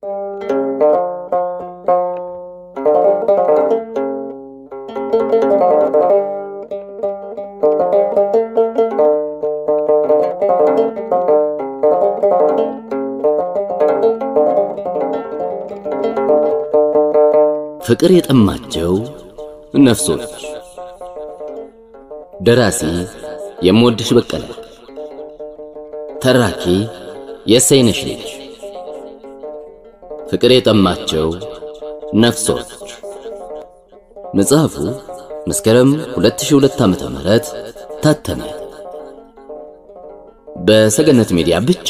ፍቅር የጠማቸው ነፍሶች ደራሲ የምወድሽ በቀለ ተራኪ የሰይነሽ ልጅ ፍቅር የጠማቸው ነፍሶች መጽሐፉ መስከረም 2002 ዓመተ ምህረት ታተመ በሰገነት ሚዲያ ብቻ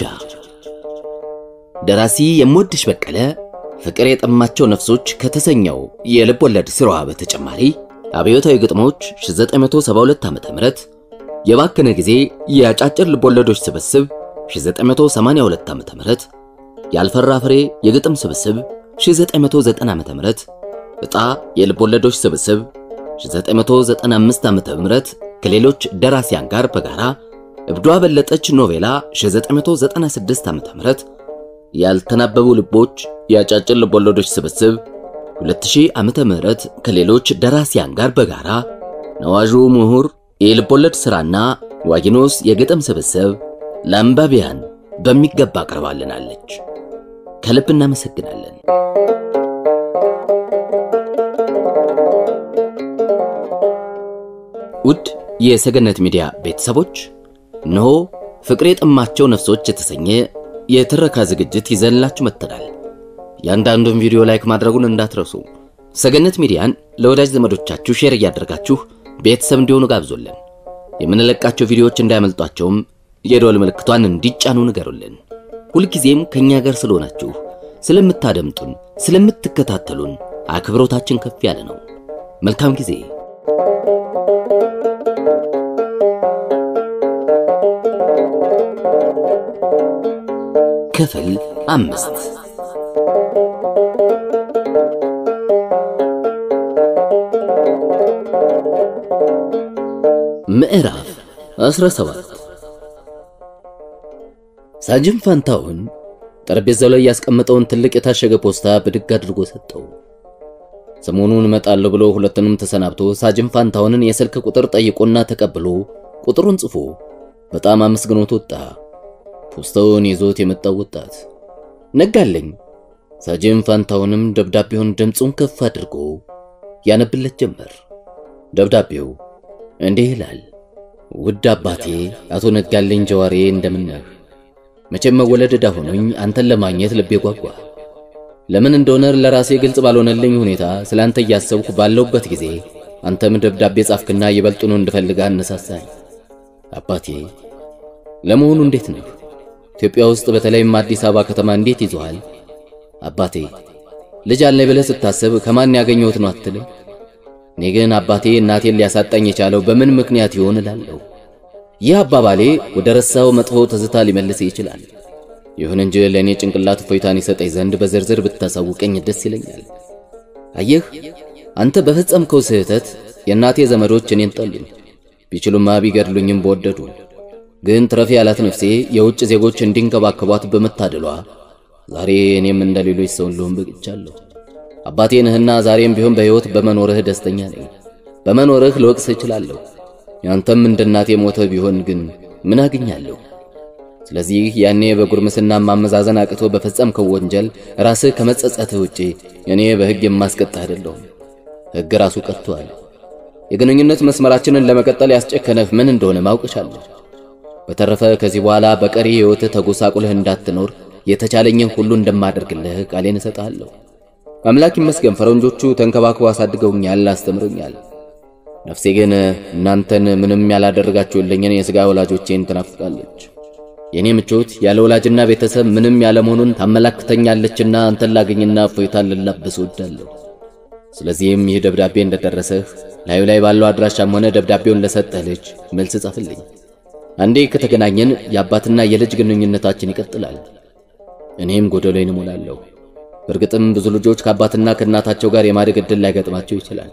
ደራሲ የምወድሽ በቀለ ፍቅር የጠማቸው ነፍሶች ከተሰኘው የልብ ወለድ ስራዋ በተጨማሪ አብዮታዊ ግጥሞች 1972 ዓመተ ምህረት የባከነ ጊዜ የአጫጭር ልብ ወለዶች ስብስብ 1982 ዓመተ ምህረት ያልፈራ ፍሬ የግጥም ስብስብ 1990 ዓመተ ምህረት ዕጣ የልብ ወለዶች ስብስብ 1995 ዓመተ ምህረት ከሌሎች ደራሲያን ጋር በጋራ እብዷ በለጠች ኖቬላ 1996 ዓመተ ምህረት ያልተናበቡ ልቦች የአጫጭር ልቦለዶች ስብስብ 2000 ዓመተ ምህረት ከሌሎች ደራሲያን ጋር በጋራ ነዋዡ ምሁር የልቦለድ ሥራና ዋጊኖስ የግጥም ስብስብ ለአንባቢያን በሚገባ አቅርባልናለች። ከልብ እናመሰግናለን። ውድ የሰገነት ሚዲያ ቤተሰቦች እነሆ ፍቅር የጠማቸው ነፍሶች የተሰኘ የትረካ ዝግጅት ይዘንላችሁ መጥተናል። ያንዳንዱን ቪዲዮ ላይክ ማድረጉን እንዳትረሱ። ሰገነት ሚዲያን ለወዳጅ ዘመዶቻችሁ ሼር እያደረጋችሁ ቤተሰብ እንዲሆኑ ጋብዞልን። የምንለቃቸው ቪዲዮዎች እንዳያመልጧቸውም የደወል ምልክቷን እንዲጫኑ ንገሩልን። ሁልጊዜም ከኛ ጋር ስለሆናችሁ፣ ስለምታደምጡን፣ ስለምትከታተሉን አክብሮታችን ከፍ ያለ ነው። መልካም ጊዜ። ክፍል አምስት ምዕራፍ 17 ሳጅን ፋንታውን ጠረጴዛው ላይ ያስቀመጠውን ትልቅ የታሸገ ፖስታ ብድግ አድርጎ ሰጠው። ሰሞኑን እመጣለሁ ብሎ ሁለቱንም ተሰናብቶ ሳጅን ፋንታውንን የስልክ ቁጥር ጠይቆና ተቀብሎ ቁጥሩን ጽፎ በጣም አመስግኖት ወጣ። ፖስታውን ይዞት የመጣው ወጣት ነጋለኝ። ሳጅን ፋንታውንም ደብዳቤውን ድምፁን ከፍ አድርጎ ያነብለት ጀመር። ደብዳቤው እንዲህ ይላል። ውድ አባቴ አቶ ነጋለኝ ጀዋሬ እንደምን ነህ? መቼም መወለድ ዕዳ ሆኖኝ አንተን ለማግኘት ልቤ ጓጓ። ለምን እንደሆነ ለራሴ ግልጽ ባልሆነልኝ ሁኔታ ስለ አንተ እያሰብኩ ባለሁበት ጊዜ አንተም ደብዳቤ ጻፍክና ይበልጡኑ እንድፈልጋ አነሳሳኝ። አባቴ ለመሆኑ እንዴት ነህ? ኢትዮጵያ ውስጥ በተለይም አዲስ አበባ ከተማ እንዴት ይዞሃል? አባቴ ልጅ አለኝ ብለህ ስታስብ ከማን ያገኘሁት ነው አትልም? እኔ ግን አባቴ እናቴን ሊያሳጣኝ የቻለው በምን ምክንያት ይሆን እላለሁ። ይህ አባባሌ ወደ ረሳው መጥፎ ትዝታ ሊመልስ ይችላል። ይሁን እንጂ ለእኔ ጭንቅላት እፎይታን ይሰጠኝ ዘንድ በዝርዝር ብታሳውቀኝ ደስ ይለኛል። አየህ አንተ በፈጸምከው ስህተት የእናቴ ዘመዶች እኔን ጠሉኝ። ቢችሉማ ቢገድሉኝም በወደዱ ግን ትረፊ ያላት ነፍሴ የውጭ ዜጎች እንዲንከባከቧት በመታደሏ ዛሬ እኔም እንደ ሌሎች ሰውን ልሆን በቅቻለሁ። አባቴ ነህና ዛሬም ቢሆን በሕይወት በመኖርህ ደስተኛ ነኝ። በመኖርህ ልወቅስ እችላለሁ። ያንተም እንደ እናቴ ሞተ ቢሆን ግን ምን አግኛለሁ? ስለዚህ ያኔ በጉርምስና ማመዛዘን አቅቶ በፈጸምከው ወንጀል ራስህ ከመጸጸትህ ውጪ እኔ በሕግ የማስቀጣ አይደለሁም። ሕግ ራሱ ቀጥቷል። የግንኙነት መስመራችንን ለመቀጠል ያስጨከነህ ምን እንደሆነ ማውቅሻለሁ። በተረፈ ከዚህ በኋላ በቀሪ ሕይወትህ ተጎሳቁልህ እንዳትኖር የተቻለኝን ሁሉ እንደማደርግልህ ቃሌን እሰጥሃለሁ። አምላክ ይመስገን ፈረንጆቹ ተንከባክበው አሳድገውኛል፣ አስተምሮኛል። ነፍሴ ግን እናንተን ምንም ያላደረጋችሁልኝን የሥጋ ወላጆቼን ትናፍቃለች። የኔ ምቾት ያለ ወላጅና ቤተሰብ ምንም ያለመሆኑን ታመላክተኛለችና አንተን ላገኝና እፎይታን ልላበስ እወዳለሁ። ስለዚህም ይህ ደብዳቤ እንደደረሰህ ላዩ ላይ ባለው አድራሻም ሆነ ደብዳቤውን ለሰጠህ ልጅ መልስ ጻፍልኝ። አንዴ ከተገናኘን የአባትና የልጅ ግንኙነታችን ይቀጥላል። እኔም ጎደሎዬን እሞላለሁ። በእርግጥም ብዙ ልጆች ከአባትና ከእናታቸው ጋር የማደግ ዕድል ላይገጥማቸው ይችላል፣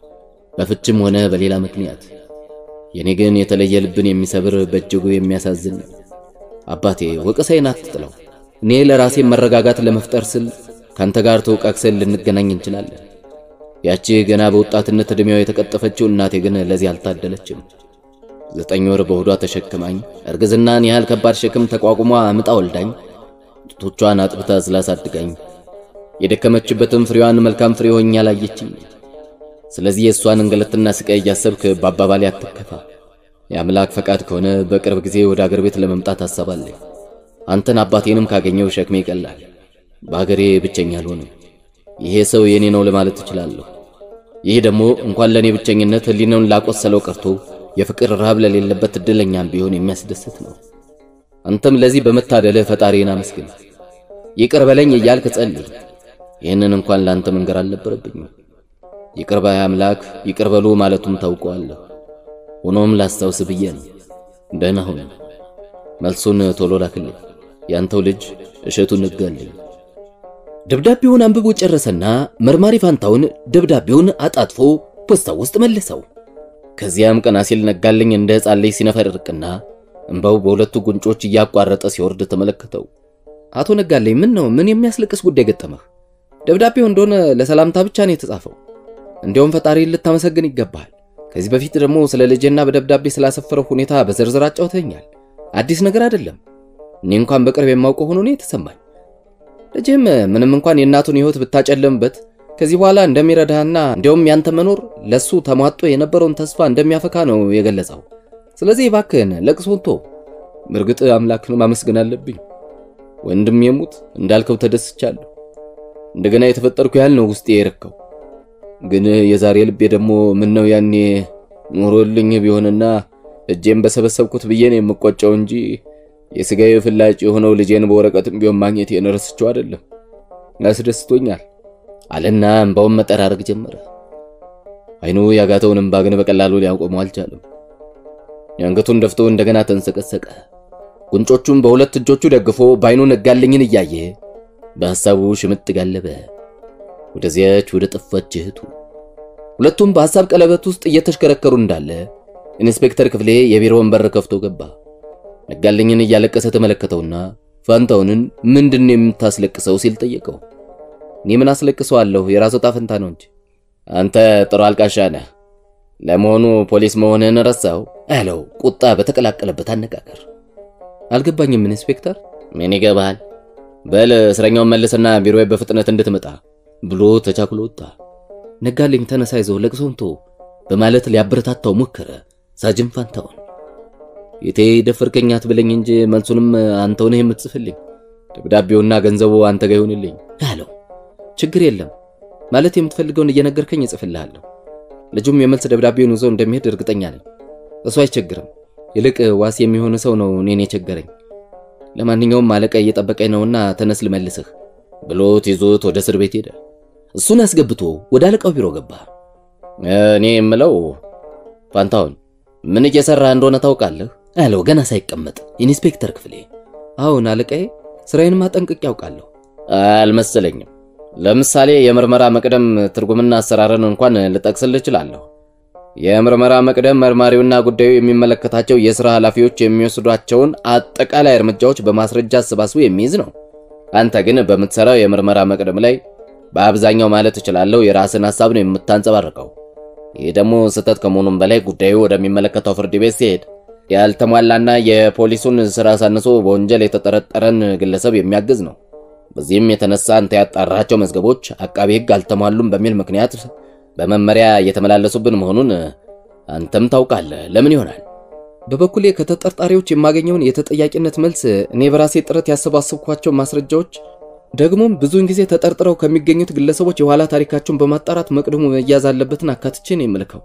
በፍችም ሆነ በሌላ ምክንያት። የኔ ግን የተለየ ልብን የሚሰብር በእጅጉ የሚያሳዝን ነው። አባቴ ወቀሳዬን አትጥለው። እኔ ለራሴ መረጋጋት ለመፍጠር ስል ካንተ ጋር ተወቃቅሰን ልንገናኝ እንችላለን። ያቺ ገና በወጣትነት ዕድሜዋ የተቀጠፈችው እናቴ ግን ለዚህ አልታደለችም። ዘጠኝ ወር በሆዷ ተሸክማኝ እርግዝናን ያህል ከባድ ሸክም ተቋቁሟ አምጣ ወልዳኝ ጡቶቿን አጥብታ ስላሳድጋኝ የደከመችበትም ፍሬዋን መልካም ፍሬ ሆኜ አላየችኝ። ስለዚህ የእሷን እንገለትና ስቃይ እያሰብክ በአባባሌ አትከፋ። የአምላክ ፈቃድ ከሆነ በቅርብ ጊዜ ወደ አገር ቤት ለመምጣት አሰባለሁ። አንተን አባቴንም ካገኘው ሸክሜ ይቀላል። በአገሬ ብቸኛ አልሆንም። ይሄ ሰው የኔ ነው ለማለት እችላለሁ። ይህ ደግሞ እንኳን ለእኔ ብቸኝነት ሕሊናውን ላቆሰለው ቀርቶ የፍቅር ረሃብ ለሌለበት እድለኛም ቢሆን የሚያስደስት ነው። አንተም ለዚህ በመታደልህ ፈጣሪን አመስግን። ይቅር በለኝ እያልክ ጸልይ። ይህንን እንኳን ለአንተ መንገር አልነበረብኝም። ይቅር ባይ አምላክ ይቅር በሉ ማለቱም ታውቀዋለሁ። ሆኖም ላስታውስ ብዬ ነው። ደህና ሁን። መልሱን ቶሎ ላክልኝ። ያንተው ልጅ እሸቱ ነጋልኝ። ደብዳቤውን አንብቦ ጨረሰና መርማሪ ፋንታውን ደብዳቤውን አጣጥፎ ፖስታው ውስጥ መለሰው። ከዚያም ቀና ሲል ነጋልኝ እንደ ሕፃን ልጅ ሲነፈርቅና እንባው በሁለቱ ጉንጮች እያቋረጠ ሲወርድ ተመለከተው። አቶ ነጋልኝ ምን ነው? ምን የሚያስለቅስ ጉዳይ ገጠመህ? ደብዳቤው እንደሆነ ለሰላምታ ብቻ ነው የተጻፈው። እንዲያውም ፈጣሪን ልታመሰግን ይገባሃል። ከዚህ በፊት ደግሞ ስለ ልጄና በደብዳቤ ስላሰፈረው ሁኔታ በዝርዝር አጫውተኛል። አዲስ ነገር አይደለም። እኔ እንኳን በቅርብ የማውቀው ሆኖ ነው የተሰማኝ። ልጅህም ምንም እንኳን የእናቱን ሕይወት ብታጨልምበት ከዚህ በኋላ እንደሚረዳህና እንዲያውም ያንተ መኖር ለሱ ተሟጦ የነበረውን ተስፋ እንደሚያፈካ ነው የገለጸው። ስለዚህ እባክህን ለቅሶን ተው። እርግጥ አምላክን ማመስገን አለብኝ። ወንድም የሙት እንዳልከው ተደስቻለሁ። እንደገና የተፈጠርኩ ያህል ነው ውስጤ የረካው። ግን የዛሬ ልቤ ደግሞ ምን ነው ያኔ ኖሮልኝ ቢሆንና እጄን በሰበሰብኩት ብዬ ነው የምቆጨው እንጂ የሥጋዬ ፍላጭ የሆነው ልጄን በወረቀትም ቢሆን ማግኘቴን ረስቼው አይደለም። ያስደስቶኛል አለና እንባውን መጠራረግ ጀመረ። አይኑ ያጋተውን እንባ ግን በቀላሉ ሊያቆመው አልቻለም። የአንገቱን ደፍቶ እንደገና ተንሰቀሰቀ። ጉንጮቹን በሁለት እጆቹ ደግፎ በአይኑ ነጋልኝን እያየ በሐሳቡ ሽምጥ ጋለበ ወደዚያች ወደ ጠፋች እህቱ። ሁለቱም በሐሳብ ቀለበት ውስጥ እየተሽከረከሩ እንዳለ ኢንስፔክተር ክፍሌ የቢሮውን በር ከፍቶ ገባ። ነጋልኝን እያለቀሰ ተመለከተውና ፋንታውንን ምንድን የምታስለቅሰው ሲል ጠየቀው። እኔ ምን አስለቅሰዋለሁ? የራሱ ዕጣ ፈንታ ነው እንጂ። አንተ ጥሩ አልቃሻ ነህ። ለመሆኑ ፖሊስ መሆንህን ረሳው? አለው ቁጣ በተቀላቀለበት አነጋገር። አልገባኝም ኢንስፔክተር። ምን ይገባሃል? በል እስረኛውን መልስና ቢሮዬ በፍጥነት እንድትመጣ ብሎ ተቻኩሎ ወጣ። ነጋልኝ ተነሳ፣ ይዘው ለቅሶን ተው በማለት ሊያበረታታው ሞከረ። ሳጅን ፋንታውን የቴ ደፈርከኝ አትበለኝ እንጂ መልሱንም አንተው ነህ የምትጽፍልኝ። ደብዳቤውና ገንዘቡ አንተ ጋር ይሁንልኝ አለው። ችግር የለም ማለት የምትፈልገውን እየነገርከኝ እጽፍልሃለሁ። ልጁም የመልስ ደብዳቤውን ይዞ እንደሚሄድ እርግጠኛ ነኝ። እሱ አይቸግርም። ይልቅ ዋስ የሚሆን ሰው ነው እኔን የቸገረኝ። ለማንኛውም አለቃ እየጠበቀኝ ነውና ተነስ ልመልስህ ብሎት ይዞት ወደ እስር ቤት ሄደ። እሱን አስገብቶ ወደ አለቃው ቢሮ ገባ። እኔ የምለው ፋንታውን ምን እየሰራ እንደሆነ ታውቃለህ? አለው ገና ሳይቀመጥ ኢንስፔክተር ክፍሌ። አሁን አለቃዬ፣ ስራዬን ማጠንቀቅ ያውቃለሁ። አልመሰለኝም። ለምሳሌ የምርመራ መቅደም ትርጉምና አሰራርን እንኳን ልጠቅስልህ እችላለሁ። የምርመራ መቅደም መርማሪውና ጉዳዩ የሚመለከታቸው የሥራ ኃላፊዎች የሚወስዷቸውን አጠቃላይ እርምጃዎች በማስረጃ አሰባስቦ የሚይዝ ነው። አንተ ግን በምትሰራው የምርመራ መቅደም ላይ በአብዛኛው ማለት እችላለሁ የራስን ሐሳብ ነው የምታንጸባርቀው። ይህ ደግሞ ስህተት ከመሆኑም በላይ ጉዳዩ ወደሚመለከተው ፍርድ ቤት ሲሄድ ያልተሟላና የፖሊሱን ሥራ ሳንሶ በወንጀል የተጠረጠረን ግለሰብ የሚያግዝ ነው። በዚህም የተነሳ አንተ ያጣራቸው መዝገቦች አቃቢ ሕግ አልተሟሉም በሚል ምክንያት በመመሪያ እየተመላለሱብን መሆኑን አንተም ታውቃለህ። ለምን ይሆናል? በበኩሌ ከተጠርጣሪዎች የማገኘውን የተጠያቂነት መልስ እኔ በራሴ ጥረት ያሰባሰብኳቸው ማስረጃዎች ደግሞም ብዙውን ጊዜ ተጠርጥረው ከሚገኙት ግለሰቦች የኋላ ታሪካቸውን በማጣራት መቅደሙ መያዝ አለበትን አካትቼ ነው የምልከው።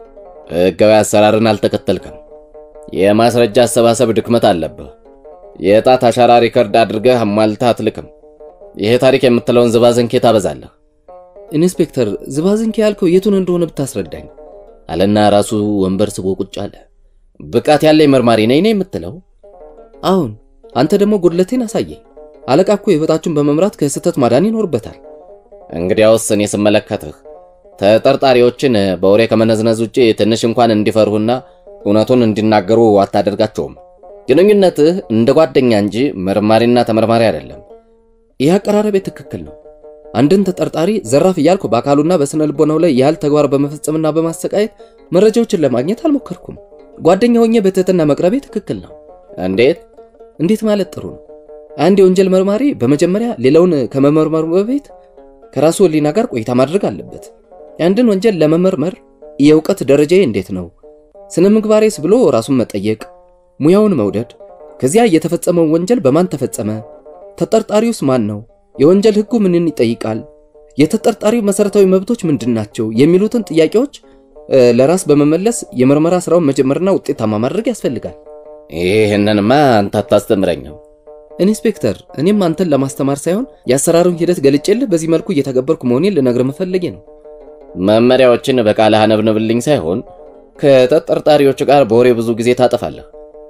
ሕጋዊ አሰራርን አልተከተልክም። የማስረጃ አሰባሰብ ድክመት አለብህ። የጣት አሻራ ሪከርድ አድርገህ አሟልተህ አትልክም። ይሄ ታሪክ የምትለውን ዝባዝንኬ ታበዛለህ። ኢንስፔክተር፣ ዝባዝንኬ ያልከው የቱን እንደሆነ ብታስረዳኝ አለና ራሱ ወንበር ስቦ ቁጭ አለ። ብቃት ያለኝ መርማሪ ነኝ ነው የምትለው? አሁን አንተ ደግሞ ጉድለቴን አሳየኝ። አለቃ እኮ ሕይወታችሁን በመምራት ከስህተት ማዳን ይኖርበታል። እንግዲያውስ እኔ ስመለከትህ ተጠርጣሪዎችን በወሬ ከመነዝነዝ ውጭ ትንሽ እንኳን እንዲፈሩና እውነቱን እንዲናገሩ አታደርጋቸውም። ግንኙነትህ እንደ ጓደኛ እንጂ መርማሪና ተመርማሪ አይደለም። ይህ አቀራረቤ ትክክል ነው። አንድን ተጠርጣሪ ዘራፍ እያልኩ በአካሉና በስነ ልቦናው ላይ ያህል ተግባር በመፈጸምና በማሰቃየት መረጃዎችን ለማግኘት አልሞከርኩም። ጓደኛ ሆኜ በትህትና መቅረቤ ትክክል ነው። እንዴት እንዴት ማለት ጥሩ ነው። አንድ የወንጀል መርማሪ በመጀመሪያ ሌላውን ከመመርመሩ በፊት ከራሱ ሕሊና ጋር ቆይታ ማድረግ አለበት። የአንድን ወንጀል ለመመርመር የእውቀት ደረጃዬ እንዴት ነው፣ ስነ ምግባሬስ ብሎ ራሱን መጠየቅ፣ ሙያውን መውደድ፣ ከዚያ የተፈጸመውን ወንጀል በማን ተፈጸመ፣ ተጠርጣሪውስ ማን ነው፣ የወንጀል ሕጉ ምንን ይጠይቃል፣ የተጠርጣሪው መሰረታዊ መብቶች ምንድን ናቸው የሚሉትን ጥያቄዎች ለራስ በመመለስ የምርመራ ስራውን መጀመርና ውጤታማ ማድረግ ያስፈልጋል። ይህንንማ አንተ አታስተምረኝም። ኢንስፔክተር፣ እኔም አንተን ለማስተማር ሳይሆን የአሰራሩን ሂደት ገልጬልህ በዚህ መልኩ እየተገበርኩ መሆኔን ልነግር መፈለጌ ነው። መመሪያዎችን በቃልህ አነብንብልኝ ሳይሆን ከተጠርጣሪዎች ጋር በወሬ ብዙ ጊዜ ታጠፋለህ።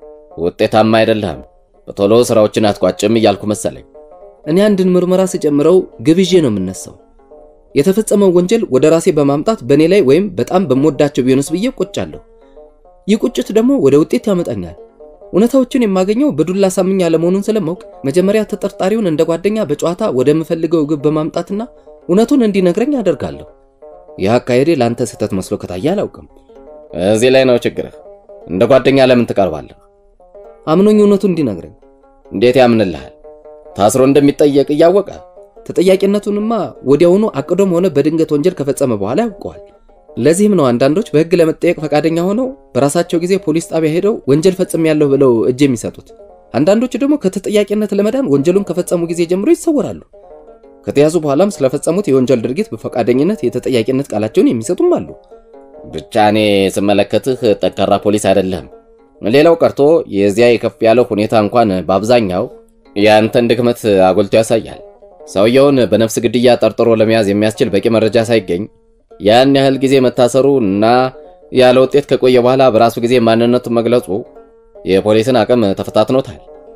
ውጤታማ አይደለህም። በቶሎ ስራዎችን አትቋጭም እያልኩ መሰለኝ። እኔ አንድን ምርመራ ስጨምረው ግብዤ ነው የምነሳው። የተፈጸመው ወንጀል ወደ ራሴ በማምጣት በእኔ ላይ ወይም በጣም በምወዳቸው ቢሆንስ ብዬ ቆጫለሁ። ይህ ቁጭት ደግሞ ወደ ውጤት ያመጣኛል። እውነታዎችን የማገኘው በዱላ ሳምኛ አለመሆኑን ስለማውቅ መጀመሪያ ተጠርጣሪውን እንደ ጓደኛ በጨዋታ ወደምፈልገው ግብ በማምጣትና እውነቱን እንዲነግረኝ አደርጋለሁ። ይህ አካሄዴ ለአንተ ስህተት መስሎ ከታየ አላውቅም። እዚህ ላይ ነው ችግርህ። እንደ ጓደኛ ለምን ትቀርባለህ? አምኖኝ እውነቱን እንዲነግረኝ። እንዴት ያምንልሃል? ታስሮ እንደሚጠየቅ እያወቀ ተጠያቂነቱንማ ወዲያውኑ አቅዶም ሆነ በድንገት ወንጀል ከፈጸመ በኋላ ያውቀዋል። ለዚህም ነው አንዳንዶች በሕግ ለመጠየቅ ፈቃደኛ ሆነው በራሳቸው ጊዜ ፖሊስ ጣቢያ ሄደው ወንጀል ፈጽሜያለሁ ብለው እጅ የሚሰጡት። አንዳንዶቹ ደግሞ ከተጠያቂነት ለመዳን ወንጀሉን ከፈጸሙ ጊዜ ጀምሮ ይሰወራሉ። ከተያዙ በኋላም ስለፈጸሙት የወንጀል ድርጊት በፈቃደኝነት የተጠያቂነት ቃላቸውን የሚሰጡም አሉ። ብቻ እኔ ስመለከትህ ጠንካራ ፖሊስ አይደለህም። ሌላው ቀርቶ የዚያ የከፍ ያለው ሁኔታ እንኳን በአብዛኛው የአንተን ድክመት አጎልቶ ያሳያል። ሰውየውን በነፍስ ግድያ ጠርጥሮ ለመያዝ የሚያስችል በቂ መረጃ ሳይገኝ ያን ያህል ጊዜ መታሰሩ እና ያለ ውጤት ከቆየ በኋላ በራሱ ጊዜ ማንነቱን መግለጹ የፖሊስን አቅም ተፈታትኖታል።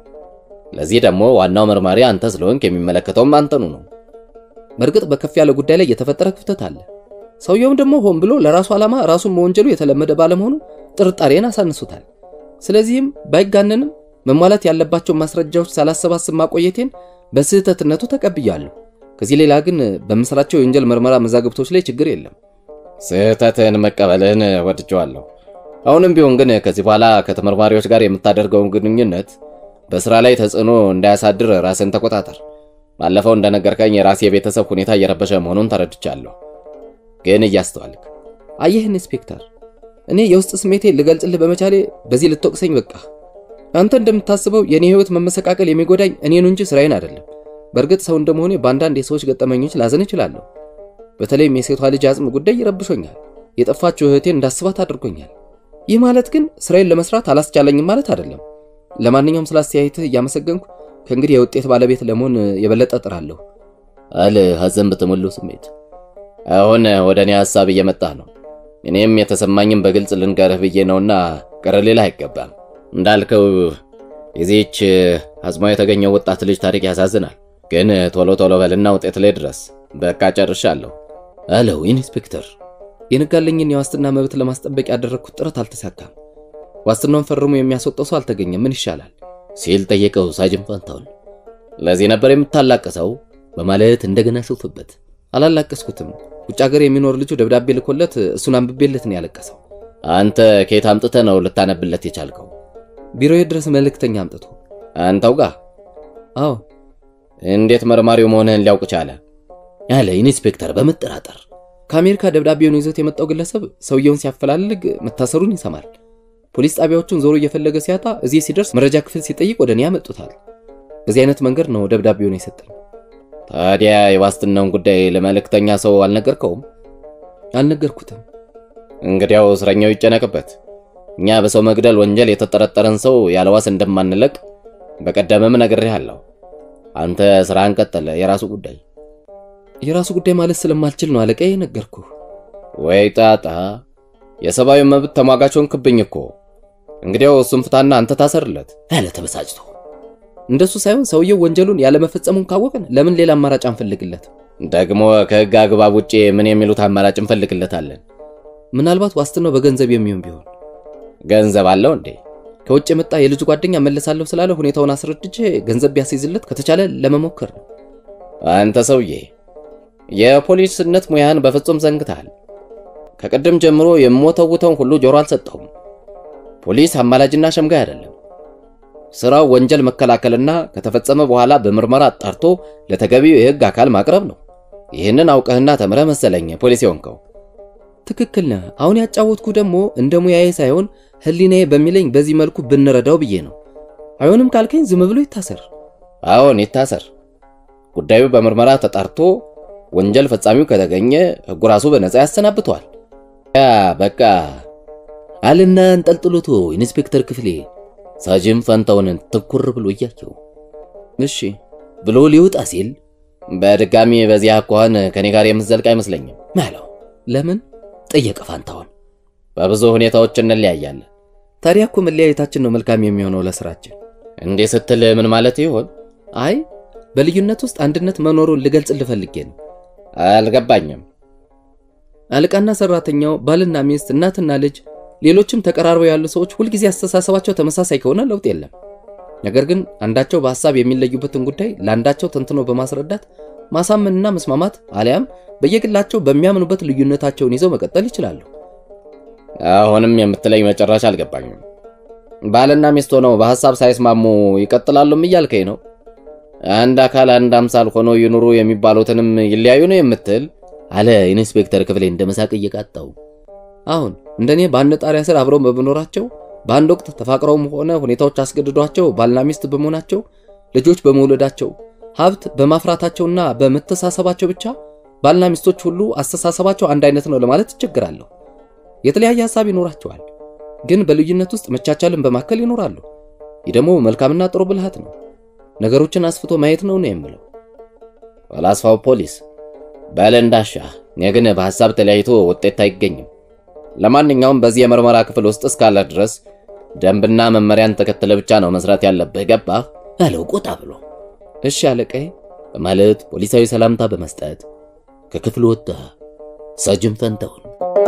ለዚህ ደግሞ ዋናው መርማሪ አንተ ስለሆንክ የሚመለከተውም አንተኑ ነው። በእርግጥ በከፍ ያለ ጉዳይ ላይ የተፈጠረ ክፍተት አለ። ሰውየውም ደግሞ ሆን ብሎ ለራሱ ዓላማ ራሱን መወንጀሉ የተለመደ ባለመሆኑ ጥርጣሬን አሳንሶታል። ስለዚህም ባይጋነንም መሟላት ያለባቸውን ማስረጃዎች ሳላሰባስብ ማቆየቴን በስህተትነቱ ተቀብያለሁ። ከዚህ ሌላ ግን በምስራቸው የወንጀል ምርመራ መዛግብቶች ላይ ችግር የለም። ስህተትህን መቀበልህን ወድጀዋለሁ። አሁንም ቢሆን ግን ከዚህ በኋላ ከተመርማሪዎች ጋር የምታደርገውን ግንኙነት በስራ ላይ ተጽዕኖ እንዳያሳድር ራስን ተቆጣጠር። ባለፈው እንደነገርከኝ የራሴ የቤተሰብ ሁኔታ እየረበሸ መሆኑን ተረድቻለሁ። ግን እያስተዋልክ አየህ ኢንስፔክተር፣ እኔ የውስጥ ስሜቴ ልገልጽልህ በመቻሌ በዚህ ልትወቅሰኝ በቃ። አንተ እንደምታስበው የእኔ ህይወት መመሰቃቀል የሚጎዳኝ እኔኑ እንጂ ስራዬን አይደለም። በእርግጥ ሰው እንደመሆኔ በአንዳንድ የሰዎች ገጠመኞች ላዘን እችላለሁ። በተለይም የሴቷ ልጅ አጽም ጉዳይ ይረብሾኛል። የጠፋችው እህቴን እንዳስባት አድርጎኛል። ይህ ማለት ግን ስራዬን ለመስራት አላስቻለኝም ማለት አይደለም። ለማንኛውም ስለ አስተያየትህ እያመሰገንኩ ከእንግዲህ የውጤት ባለቤት ለመሆን የበለጠ እጥራለሁ አለ ሐዘን በተሞላው ስሜት። አሁን ወደ እኔ ሐሳብ እየመጣ ነው። እኔም የተሰማኝም በግልጽ ልንገርህ ብዬ ነውና ቅር ሊልህ አይገባም። እንዳልከው የዚህች አጽሟ የተገኘው ወጣት ልጅ ታሪክ ያሳዝናል። ግን ቶሎ ቶሎ በልና ውጤት ላይ ድረስ። በቃ ጨርሻለሁ አለው ኢንስፔክተር። የነጋለኝን የዋስትና መብት ለማስጠበቅ ያደረግኩት ጥረት አልተሳካም። ዋስትናውን ፈርሞ የሚያስወጣው ሰው አልተገኘም። ምን ይሻላል ሲል ጠየቀው ሳጅን ፋንታውን። ለዚህ ነበር የምታላቀሰው በማለት እንደገና ሾፈበት። አላላቀስኩትም። ውጭ ሀገር የሚኖር ልጁ ደብዳቤ ልኮለት እሱን አንብቤለት ነው ያለቀሰው። አንተ ከየት አምጥተህ ነው ልታነብለት የቻልከው? ቢሮዬ ድረስ መልእክተኛ አምጥቶ። አንተው ጋር? አዎ። እንዴት መርማሪው መሆንህን ሊያውቅ ቻለ? ያለ ኢንስፔክተር በመጠራጠር ከአሜሪካ ደብዳቤውን ይዞት የመጣው ግለሰብ ሰውየውን ሲያፈላልግ መታሰሩን ይሰማል። ፖሊስ ጣቢያዎቹን ዞሮ እየፈለገ ሲያጣ እዚህ ሲደርስ መረጃ ክፍል ሲጠይቅ ወደ እኔ ያመጡታል። በዚህ አይነት መንገድ ነው ደብዳቤውን የሰጠኝ። ታዲያ የዋስትናውን ጉዳይ ለመልእክተኛ ሰው አልነገርከውም? አልነገርኩትም። እንግዲያው እስረኛው ይጨነቅበት። እኛ በሰው መግደል ወንጀል የተጠረጠረን ሰው ያለ ዋስ እንደማንለቅ በቀደምም ነግሬሃለሁ። አንተ ስራህን ቀጠለ፣ የራሱ ጉዳይ። የራሱ ጉዳይ ማለት ስለማልችል ነው አለቃዬ ነገርኩህ። ወይ ጣጣ! የሰብአዊ መብት ተሟጋቾን ክብኝ እኮ። እንግዲያው እሱን ፍታና አንተ ታሰርለት አለ ተበሳጭቶ። እንደሱ ሳይሆን ሰውየው ወንጀሉን ያለመፈጸሙን ካወቅን ለምን ሌላ አማራጭ አንፈልግለት? ደግሞ ከህግ አግባብ ውጪ ምን የሚሉት አማራጭ እንፈልግለታለን? ምናልባት ዋስትናው በገንዘብ የሚሆን ቢሆን። ገንዘብ አለው እንዴ? ከውጭ የመጣ የልጁ ጓደኛ መለሳለሁ ስላለ ሁኔታውን አስረድቼ ገንዘብ ቢያስይዝለት ከተቻለ ለመሞከር ነው። አንተ ሰውዬ የፖሊስነት ሙያን በፍጹም ዘንግተሃል። ከቅድም ጀምሮ የምወተውተውን ሁሉ ጆሮ አልሰጠሁም። ፖሊስ አማላጅና ሸምጋይ አይደለም። ስራው ወንጀል መከላከልና ከተፈጸመ በኋላ በምርመራ አጣርቶ ለተገቢው የህግ አካል ማቅረብ ነው። ይህንን አውቀህና ተምረህ መሰለኝ ፖሊስ የሆንከው። ትክክል ነህ። አሁን ያጫወትኩ ደግሞ እንደ ሙያዬ ሳይሆን ህሊናዬ በሚለኝ በዚህ መልኩ ብንረዳው ብዬ ነው። አይሆንም ካልከኝ ዝም ብሎ ይታሰር። አዎን ይታሰር። ጉዳዩ በምርመራ ተጣርቶ ወንጀል ፈጻሚው ከተገኘ ህጉ ራሱ በነፃ ያሰናብተዋል። ያ በቃ አልና እንጠልጥሎቶ ኢንስፔክተር ክፍሌ ሳጅን ፋንታውንን ትኩር ብሎ እያየው እሺ ብሎ ሊወጣ ሲል በድጋሚ በዚያ አኳኋን ከኔ ጋር የምትዘልቅ አይመስለኝም አለው። ለምን ጠየቀ ፋንታውን። በብዙ ሁኔታዎች እንለያያለን። ታዲያ እኮ መለያየታችን ነው መልካም የሚሆነው ለስራችን። እንዲህ ስትል ምን ማለት ይሆን? አይ በልዩነት ውስጥ አንድነት መኖሩን ልገልጽ ልፈልጌ ነው። አልገባኝም። አለቃና ሰራተኛው፣ ባልና ሚስት፣ እናትና ልጅ፣ ሌሎችም ተቀራርበው ያሉ ሰዎች ሁልጊዜ አስተሳሰባቸው ተመሳሳይ ከሆነ ለውጥ የለም። ነገር ግን አንዳቸው በሐሳብ የሚለዩበትን ጉዳይ ለአንዳቸው ተንትኖ በማስረዳት ማሳመንና መስማማት አሊያም በየግላቸው በሚያምኑበት ልዩነታቸውን ይዘው መቀጠል ይችላሉ። አሁንም የምትለኝ መጨረሻ አልገባኝም። ባልና ሚስት ሆነው በሐሳብ ሳይስማሙ ይቀጥላሉም እያልከኝ ነው? አንድ አካል አንድ አምሳል ሆነው ይኑሩ የሚባሉትንም ይለያዩ ነው የምትል? አለ ኢንስፔክተር ክፍሌ እንደ መሳቅ እየቃጣው። አሁን እንደኔ በአንድ ጣሪያ ስር አብረው በመኖራቸው በአንድ ወቅት ተፋቅረውም ሆነ ሁኔታዎች አስገድዷቸው ባልና ሚስት በመሆናቸው ልጆች በመውለዳቸው ሀብት በማፍራታቸውና በመተሳሰባቸው ብቻ ባልና ሚስቶች ሁሉ አስተሳሰባቸው አንድ አይነት ነው ለማለት እቸግራለሁ። የተለያየ ሐሳብ ይኖራቸዋል፣ ግን በልዩነት ውስጥ መቻቻልን በማከል ይኖራሉ። ይህ ደግሞ መልካምና ጥሩ ብልሃት ነው። ነገሮችን አስፍቶ ማየት ነው ነው የምለው። ፈላስፋው ፖሊስ በል እንዳሻህ። እኔ ግን በሐሳብ ተለያይቶ ውጤት አይገኝም። ለማንኛውም በዚህ የምርመራ ክፍል ውስጥ እስካለ ድረስ ደንብና መመሪያን ተከትለ ብቻ ነው መስራት ያለብህ። ገባህ? አለው ቆጣ ብሎ። እሺ አለቃዬ በማለት ፖሊሳዊ ሰላምታ በመስጠት ከክፍሉ ወጣ። ሳጅን ፈንታውን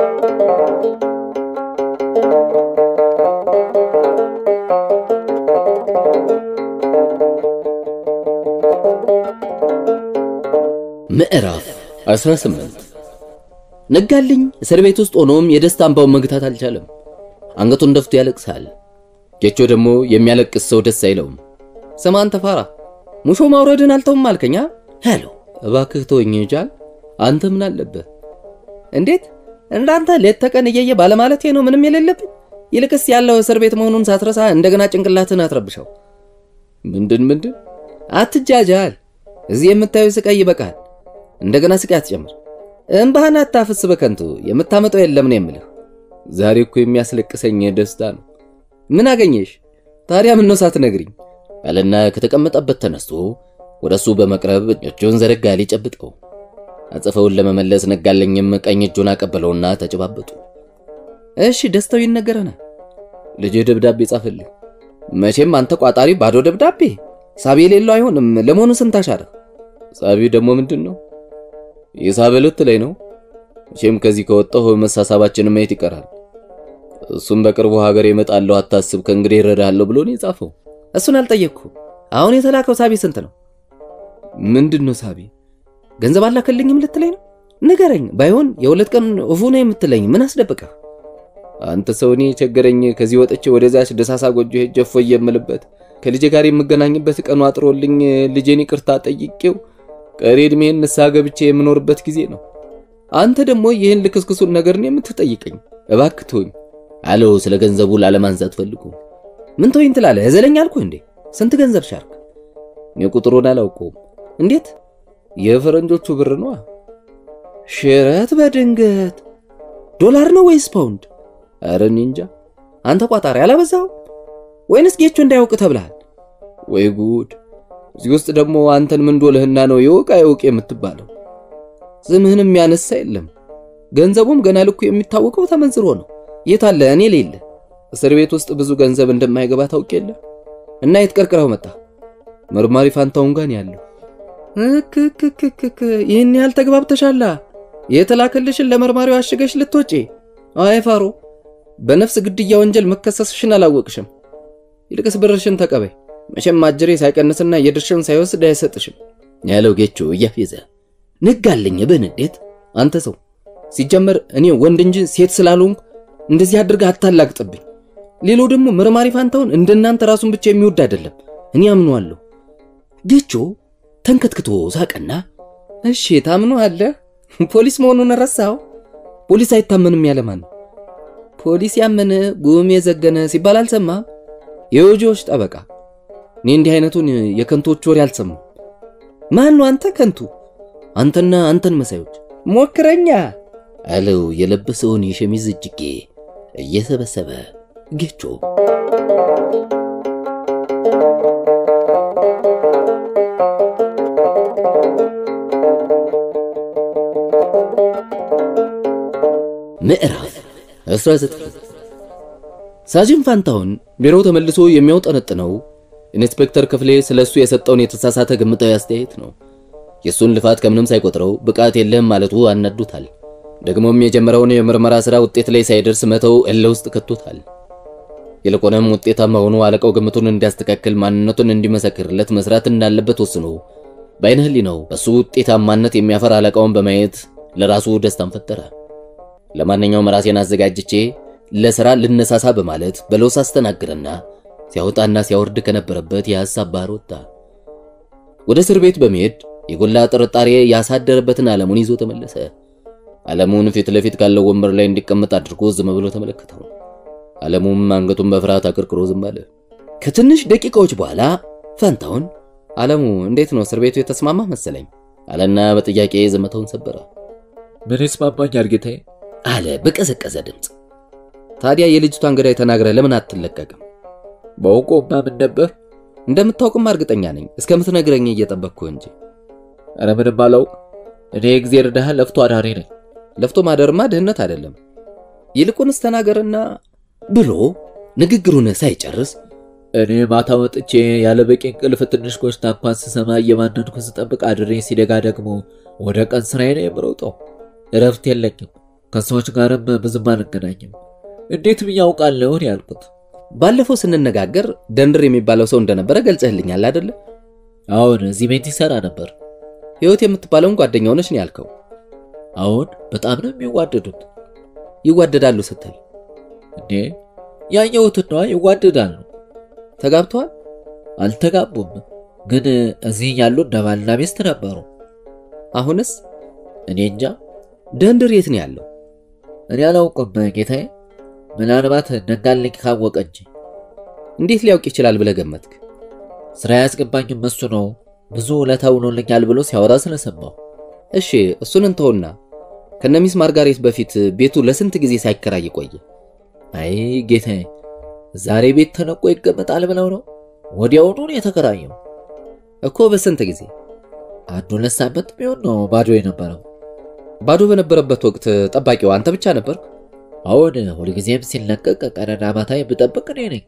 ምዕራፍ 18 ነጋልኝ። እስር ቤት ውስጥ ሆኖም የደስታ እንባውን መግታት አልቻለም። አንገቱን ደፍቶ ያለቅሳል። ጌቾ ደግሞ የሚያለቅስ ሰው ደስ አይለውም። ስማ አንተ ፋራ ሙሾ ማውረድን አልተውም አልከኛ አለው። እባክህ ተወኝ ጃል፣ አንተ ምን አለብህ? እንዴት እንዳንተ ሌት ተቀን እየየ ባለማለቴ ነው ምንም የሌለብኝ። ይልቅስ ያለው እስር ቤት መሆኑን ሳትረሳ እንደገና ጭንቅላትን አትረብሸው። ምንድን ምንድን አትጃጃል። እዚህ የምታየው ስቃይ ይበቃል። እንደገና ስቃይ አትጨምር። እምባህን አታፍስ በከንቱ የምታመጣው የለም ነው የምልህ። ዛሬ እኮ የሚያስለቅሰኝ ደስታ ነው። ምን አገኘሽ ታዲያ? ምን ነው ሳትነግሪኝ? አለና ከተቀመጠበት ተነስቶ ወደሱ በመቅረብ እጁን ዘረጋ ሊጨብጠው። አጽፈውን ለመመለስ ነጋለኝም ቀኝ እጁን አቀበለውና ተጨባበጡ። እሺ ደስታው ይነገረናል። ልጅ ደብዳቤ ጻፈልኝ። መቼም አንተ ቋጣሪ ባዶ ደብዳቤ ሳቢ የሌለው አይሆንም። ለመሆኑ ስንት አሻረህ? ሳቢ ደግሞ ምንድን ነው? የሳበሉት ላይ ነው። መቼም ከዚህ ከወጣሁ መሳሳባችንን ማየት ይቀራል። እሱም በቅርቡ ሀገር እመጣለሁ አታስብ፣ ከእንግዲህ እረዳለሁ ብሎ ነው የጻፈው። እሱን አልጠየቅኩ። አሁን የተላከው ሳቢ ስንት ነው? ምንድን ነው ሳቢ? ገንዘብ አላከልኝም ልትለኝ ነው? ንገረኝ። ባይሆን የሁለት ቀን እፉ ነው የምትለኝ ምን አስደበቀህ? አንተ ሰው እኔ ቸገረኝ። ከዚህ ወጥቼ ወደዛች ደሳሳ ጎጆ ሄጄ እፎይ የምልበት ከልጄ ጋር የምገናኝበት ቀኑ አጥሮልኝ ልጄን ይቅርታ ጠይቄው ቀሪ ዕድሜን ንስሐ ገብቼ የምኖርበት ጊዜ ነው። አንተ ደግሞ ይህን ልክስክሱን ነገር ነው የምትጠይቀኝ? እባክህ ተወኝ አለው። ስለ ገንዘቡ ላለማንሳት ፈልጉ። ምን ተወኝ ትላለህ? እዘለኝ አልኩህ እንዴ? ስንት ገንዘብ ሻርክ? እኔ ቁጥሩን አላውቀውም። እንዴት? የፈረንጆቹ ብር ነዋ። ሽረት በድንገት ዶላር ነው ወይስ ፓውንድ? ኧረ እኔ እንጃ። አንተ ቋጣሪ አላበዛው ወይንስ ጌቾ እንዳያውቅ ተብለሃል? ወይ ጉድ! እዚህ ውስጥ ደግሞ አንተን ምን ዶልህና ነው የውቅ አይውቅ የምትባለው? ስምህንም ያነሳ የለም። ገንዘቡም ገና ልኩ የሚታወቀው ተመንዝሮ ነው። የት አለ እኔ ሌለ እስር ቤት ውስጥ ብዙ ገንዘብ እንደማይገባ ታውቅ የለ እና የት ቀርቅረው መጣ? መርማሪ ፋንታውን ጋር ያለው እክክክክክ ይህን ያህል ተግባብተሻላ? የተላከልሽን ለመርማሪው አሽገሽ ልትወጪ? አይ ፋሮ፣ በነፍስ ግድያ ወንጀል መከሰስሽን አላወቅሽም። ይልቅስ ብርሽን ተቀበይ። መቼም አጅሬ ሳይቀንስና የድርሽን ሳይወስድ አይሰጥሽም ያለው ጌቾ እያፌዘ ነጋልኝ በንዴት አንተ ሰው ሲጀመር እኔ ወንድ እንጂ ሴት ስላልሆንኩ እንደዚህ አድርገህ አታላግጥብኝ። ሌላው ደግሞ መርማሪ ፋንታውን እንደናንተ ራሱን ብቻ የሚወድ አይደለም፣ እኔ አምነዋለሁ። ጌቾ ተንከትክቶ ሳቀና እሺ ታምነዋለህ? ፖሊስ መሆኑን ረሳው? ፖሊስ አይታመንም ያለማን ነው? ፖሊስ ያመነ ጉም የዘገነ ሲባል አልሰማም? የወጆች ጠበቃ እኔ እንዲህ አይነቱን የከንቶች ወሬ አልሰማም። ማን ነው አንተ ከንቱ? አንተና አንተን መሳዮች ሞክረኛ አለው የለበሰውን የሸሚዝ እጅጌ እየሰበሰበ ጌቾ። ምዕራፍ 19 ሳጅን ፋንታውን ቢሮው ተመልሶ የሚያውጠነጥነው ኢንስፔክተር ክፍሌ ስለሱ የሰጠውን የተሳሳተ ግምታዊ አስተያየት ነው። የሱን ልፋት ከምንም ሳይቆጥረው ብቃት የለህም ማለቱ አናዱታል። ደግሞም የጀመረውን የምርመራ ሥራ ውጤት ላይ ሳይደርስ መተው እልህ ውስጥ ከቶታል። ይልቁንም ውጤታማ ሆኖ አለቃው ግምቱን እንዲያስተካክል ማንነቱን እንዲመሰክርለት መስራት እንዳለበት ወስኖ በዓይነ ሕሊናው በሱ ውጤታማነት የሚያፈር አለቃውን በማየት ለራሱ ደስታን ፈጠረ። ለማንኛውም ራሴን አዘጋጅቼ ለሥራ ልነሳሳ በማለት በለውስ አስተናግረና ሲያወጣና ሲያወርድ ከነበረበት የሐሳብ ባህር ወጣ። ወደ እስር ቤት በመሄድ የጎላ ጥርጣሬ ያሳደረበትን ዓለሙን ይዞ ተመለሰ። ዓለሙን ፊት ለፊት ካለው ወንበር ላይ እንዲቀመጥ አድርጎ ዝም ብሎ ተመለከተው። ዓለሙም አንገቱን በፍርሃት አቀርቅሮ ዝም አለ። ከትንሽ ደቂቃዎች በኋላ ፋንታውን ዓለሙ እንዴት ነው እስር ቤቱ የተስማማ መሰለኝ አለና በጥያቄ ዝምታውን ሰበረ። ምን ይስማማኛል ጌታዬ? አለ በቀዘቀዘ ድምፅ። ታዲያ የልጅቷን ገዳይ ተናግረህ ለምን አትለቀቅም? በውቆማ ምን ነበር? እንደምታውቅማ እርግጠኛ ነኝ እስከምትነግረኝ እየጠበቅኩ እንጂ። ኧረ ምንም አላውቅ። እኔ የእግዜር ድሃ ለፍቶ አዳሪ ነኝ። ለፍቶ ማደርማ ድህነት አይደለም። ይልቁንስ ተናገርና ብሎ ንግግሩን ሳይጨርስ እኔ ማታ ወጥቼ ያለ በቂ እንቅልፍ ትንሽ ኮሽታ እንኳን ስሰማ እየማነንኩ ስጠብቅ አድሬ ሲደጋ ደግሞ ወደ ቀን ስራዬ ነው የምሮጠው። እረፍት የለኝም። ከሰዎች ጋርም ብዙም አልገናኝም። እንዴት ብዬ አውቃለሁ ያልኩት። ባለፈው ስንነጋገር ደንድር የሚባለው ሰው እንደነበረ ገልጸህልኛል አይደለ? አሁን እዚህ ቤት ይሰራ ነበር። ሕይወት የምትባለውን ጓደኛው ነች ነው ያልከው? አሁን በጣም ነው የሚዋደዱት። ይዋደዳሉ ስትል እንዴ ያየሁትን ነዋ። ይዋደዳሉ። ተጋብተዋል? አልተጋቡም፣ ግን እዚህ ያሉ እንደ ባልና ሚስት ነበሩ። አሁንስ? እኔ እንጃ። ደንድር የት ነው ያለው? እኔ አላውቅም ጌታዬ። ምናልባት ነጋልኝ ካወቀ እንጂ። እንዴት ሊያውቅ ይችላል ብለህ ገመትክ? ስራ ያስገባኝም እሱ ነው። ብዙ ውለታ ውሎልኛል ብሎ ሲያወራ ስለሰማሁ። እሺ እሱን እንተውና ከነሚስ ማርጋሬት በፊት ቤቱ ለስንት ጊዜ ሳይከራይ ቆየ? አይ ጌታዬ፣ ዛሬ ቤት ተነቆ ይቀመጣል ብለው ነው ወዲያውኑ ነው የተከራየው። እኮ በስንት ጊዜ? አንድ ሁለት ሳምንት ቢሆን ነው ባዶ የነበረው። ባዶ በነበረበት ወቅት ጠባቂው አንተ ብቻ ነበርክ? አሁን ሁልጊዜም ሲለቀቅ ቀንና ማታ የምጠብቅ እኔ ነኝ።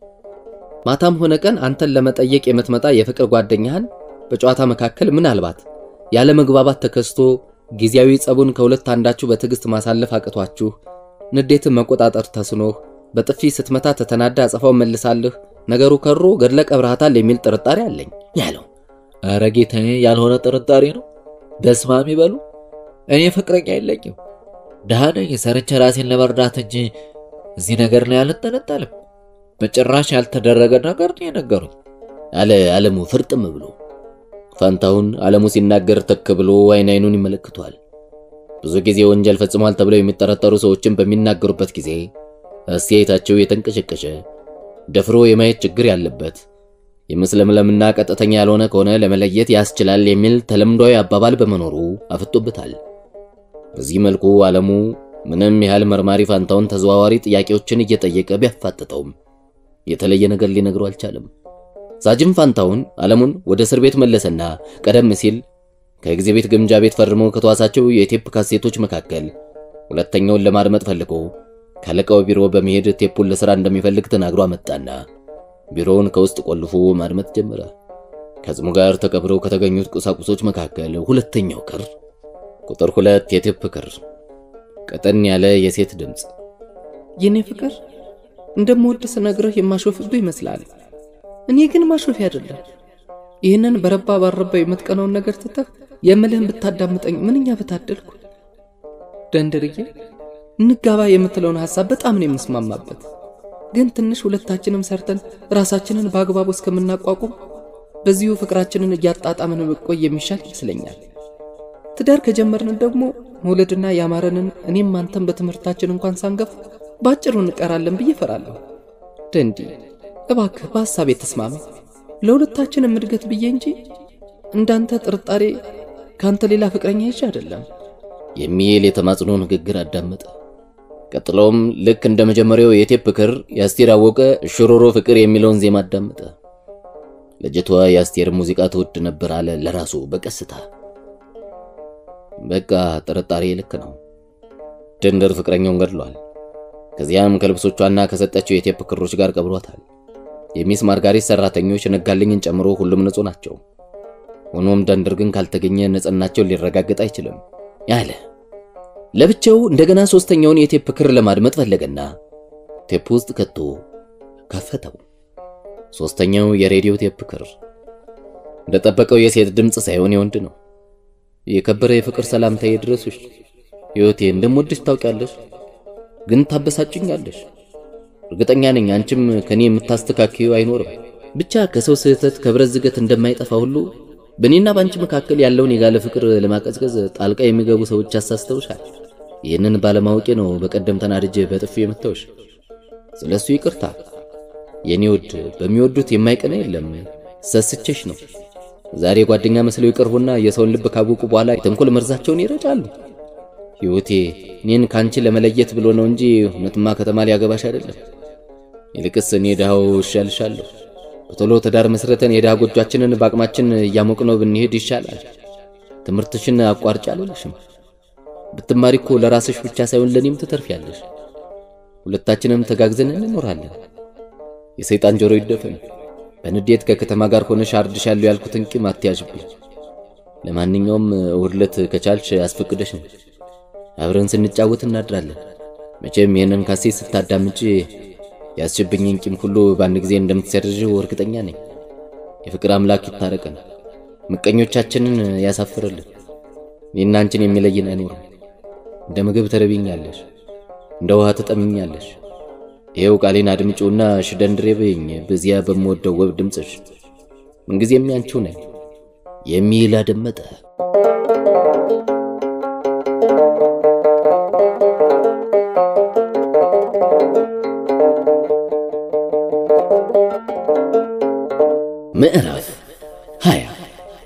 ማታም ሆነ ቀን አንተን ለመጠየቅ የምትመጣ የፍቅር ጓደኛህን በጨዋታ መካከል ምናልባት ያለ መግባባት ተከስቶ ጊዜያዊ ጸቡን ከሁለት አንዳችሁ በትዕግስት ማሳለፍ አቅቷችሁ ንዴትን መቆጣጠር ተስኖህ በጥፊ ስትመታ ተተናዳ አጸፋው መልሳልህ ነገሩ ከሮ ገድለ ቀብረሃታል የሚል ጥርጣሬ አለኝ ያለው። ኧረ ጌታዬ ያልሆነ ጥርጣሬ ነው። በስማም ይበሉ። እኔ ፍቅረኛ የለኝም። ድሃ ነኝ። ሰርቼ ራሴን ለመርዳት እንጂ እዚህ ነገር ላይ አልጠነጠልም። በጭራሽ ያልተደረገ ነገር ነው የነገሩኝ አለ ዓለሙ ፍርጥም ብሎ። ፋንታሁን ዓለሙ ሲናገር ተክ ብሎ አይን አይኑን ይመለከቷል። ብዙ ጊዜ ወንጀል ፈጽሟል ተብለው የሚጠረጠሩ ሰዎችን በሚናገሩበት ጊዜ አስተያየታቸው የተንቀሸቀሸ ደፍሮ የማየት ችግር ያለበት የመስለምለምና ቀጥተኛ ያልሆነ ከሆነ ለመለየት ያስችላል የሚል ተለምዷዊ አባባል በመኖሩ አፍጦበታል። በዚህ መልኩ ዓለሙ ምንም ያህል መርማሪ ፋንታውን ተዘዋዋሪ ጥያቄዎችን እየጠየቀ ቢያፋጥጠውም የተለየ ነገር ሊነግረው አልቻለም። ሳጅን ፋንታውን ዓለሙን ወደ እስር ቤት መለሰና ቀደም ሲል ከኤግዚቢት ግምጃ ቤት ፈርሞ ከተዋሳቸው የቴፕ ካሴቶች መካከል ሁለተኛውን ለማድመጥ ፈልጎ ካለቃው ቢሮ በመሄድ ቴፑን ለሥራ እንደሚፈልግ ተናግሮ አመጣና ቢሮውን ከውስጥ ቆልፎ ማድመጥ ጀመረ። ከጽሙ ጋር ተቀብረው ከተገኙት ቁሳቁሶች መካከል ሁለተኛው ክር፣ ቁጥር ሁለት የቴፕ ክር፣ ቀጠን ያለ የሴት ድምፅ። የኔ ፍቅር እንደምወድ ስነግርህ የማሾፍብህ ይመስላል። እኔ ግን ማሾፊ አይደለም። ይህንን በረባ ባረባ የምትቀነውን ነገር ትተህ የምልህን ብታዳምጠኝ ምንኛ በታደልኩ። ደንደርዬ እንጋባ የምትለውን ሐሳብ በጣም ነው የምስማማበት። ግን ትንሽ ሁለታችንም ሰርተን ራሳችንን በአግባቡ እስከምናቋቁም በዚሁ ፍቅራችንን እያጣጣምን መቆይ የሚሻል ይመስለኛል። ትዳር ከጀመርን ደግሞ መውለድና ያማረንን እኔም አንተም በትምህርታችን እንኳን ሳንገፍ በአጭሩ እንቀራለን ብዬ እፈራለሁ። ደንዲ እባክህ በሐሳቤ ተስማሚ። ለሁለታችንም እድገት ብዬ እንጂ እንዳንተ ጥርጣሬ ከአንተ ሌላ ፍቅረኛ ይዤ አይደለም የሚል የተማጽኖ ንግግር አዳመጠ። ቀጥሎም ልክ እንደ መጀመሪያው የቴፕ ክር የአስቴር አወቀ ሽሮሮ ፍቅር የሚለውን ዜማ አዳመጠ። ልጅቷ የአስቴር ሙዚቃ ትወድ ነበር አለ ለራሱ በቀስታ። በቃ ጥርጣሬ ልክ ነው። ደንደር ፍቅረኛውን ገድሏል። ከዚያም ከልብሶቿና ከሰጠችው የቴፕ ክሮች ጋር ቀብሯታል። የሚስ ማርጋሪት ሰራተኞች ነጋልኝን ጨምሮ ሁሉም ንጹህ ናቸው። ሆኖም ደንደር ግን ካልተገኘ ንጽህናቸው ሊረጋገጥ አይችልም ያለ ለብቻው እንደገና ሶስተኛውን የቴፕ ክር ለማድመጥ ፈለገና ቴፕ ውስጥ ከቶ ከፈተው። ሶስተኛው የሬዲዮ ቴፕ ክር እንደጠበቀው የሴት ድምፅ ሳይሆን የወንድ ነው። የከበረ የፍቅር ሰላምታ ይድረሱሽ። ሕይወቴ እንደምወድሽ ታውቂያለሽ፣ ግን ታበሳጭኛለሽ። እርግጠኛ ነኝ አንቺም ከኔ የምታስተካክዩ አይኖርም። ብቻ ከሰው ስህተት ከብረት ዝገት እንደማይጠፋ ሁሉ በእኔና በአንቺ መካከል ያለውን የጋለ ፍቅር ለማቀዝቀዝ ጣልቃ የሚገቡ ሰዎች አሳስተውሻል። ይህንን ባለማወቄ ነው በቀደም ተናድጄ በጥፊ የመታውሽ። ስለሱ ይቅርታ የኔ ውድ። በሚወዱት የማይቀና የለም። ሰስቼሽ ነው። ዛሬ ጓደኛ መስለው ይቀርቡና የሰውን ልብ ካወቁ በኋላ የተንኮል መርዛቸውን ይረጫሉ። ሕይወቴ እኔን ካንቺ ለመለየት ብሎ ነው እንጂ እውነትማ ከተማ ሊያገባሽ አይደለም። ይልቅስ እኔ ድሃው እሻልሻለሁ። በቶሎ ትዳር መስረተን የድሃ ጎጇችንን በአቅማችን እያሞቅነው ብንሄድ ይሻላል። ትምህርትሽን አቋርጭ አልልሽም። ብትማሪ እኮ ለራስሽ ብቻ ሳይሆን ለኔም ትተርፊያለሽ። ሁለታችንም ተጋግዘን እንኖራለን። የሰይጣን ጆሮ ይደፈን። በንዴት ከከተማ ጋር ሆነሽ አርድሻለሁ ያልኩትን ቂም አትያዥብኝ። ለማንኛውም እሑድ ዕለት ከቻልሽ አስፈቅደሽ ነው አብረን ስንጫወት እናድራለን። መቼም ይህንን ካሴት ስታዳምጪ ያስችብኝን ቂም ሁሉ በአንድ ጊዜ እንደምትሰርዥው እርግጠኛ ነኝ። የፍቅር አምላክ ይታረቀን፣ ምቀኞቻችንን ያሳፍርልን። እኔና አንቺን የሚለይን አይኖርም። እንደ ምግብ ተረቢኛለሽ፣ እንደ ውሃ ትጠምኛለሽ። ይኸው ቃሌን አድምጪውና ሽደንድሬ በይኝ በዚያ በምወደው ውብ ድምፅሽ ምንጊዜም ያንቺው ነኝ የሚል አደመጠ። ምዕራፍ 20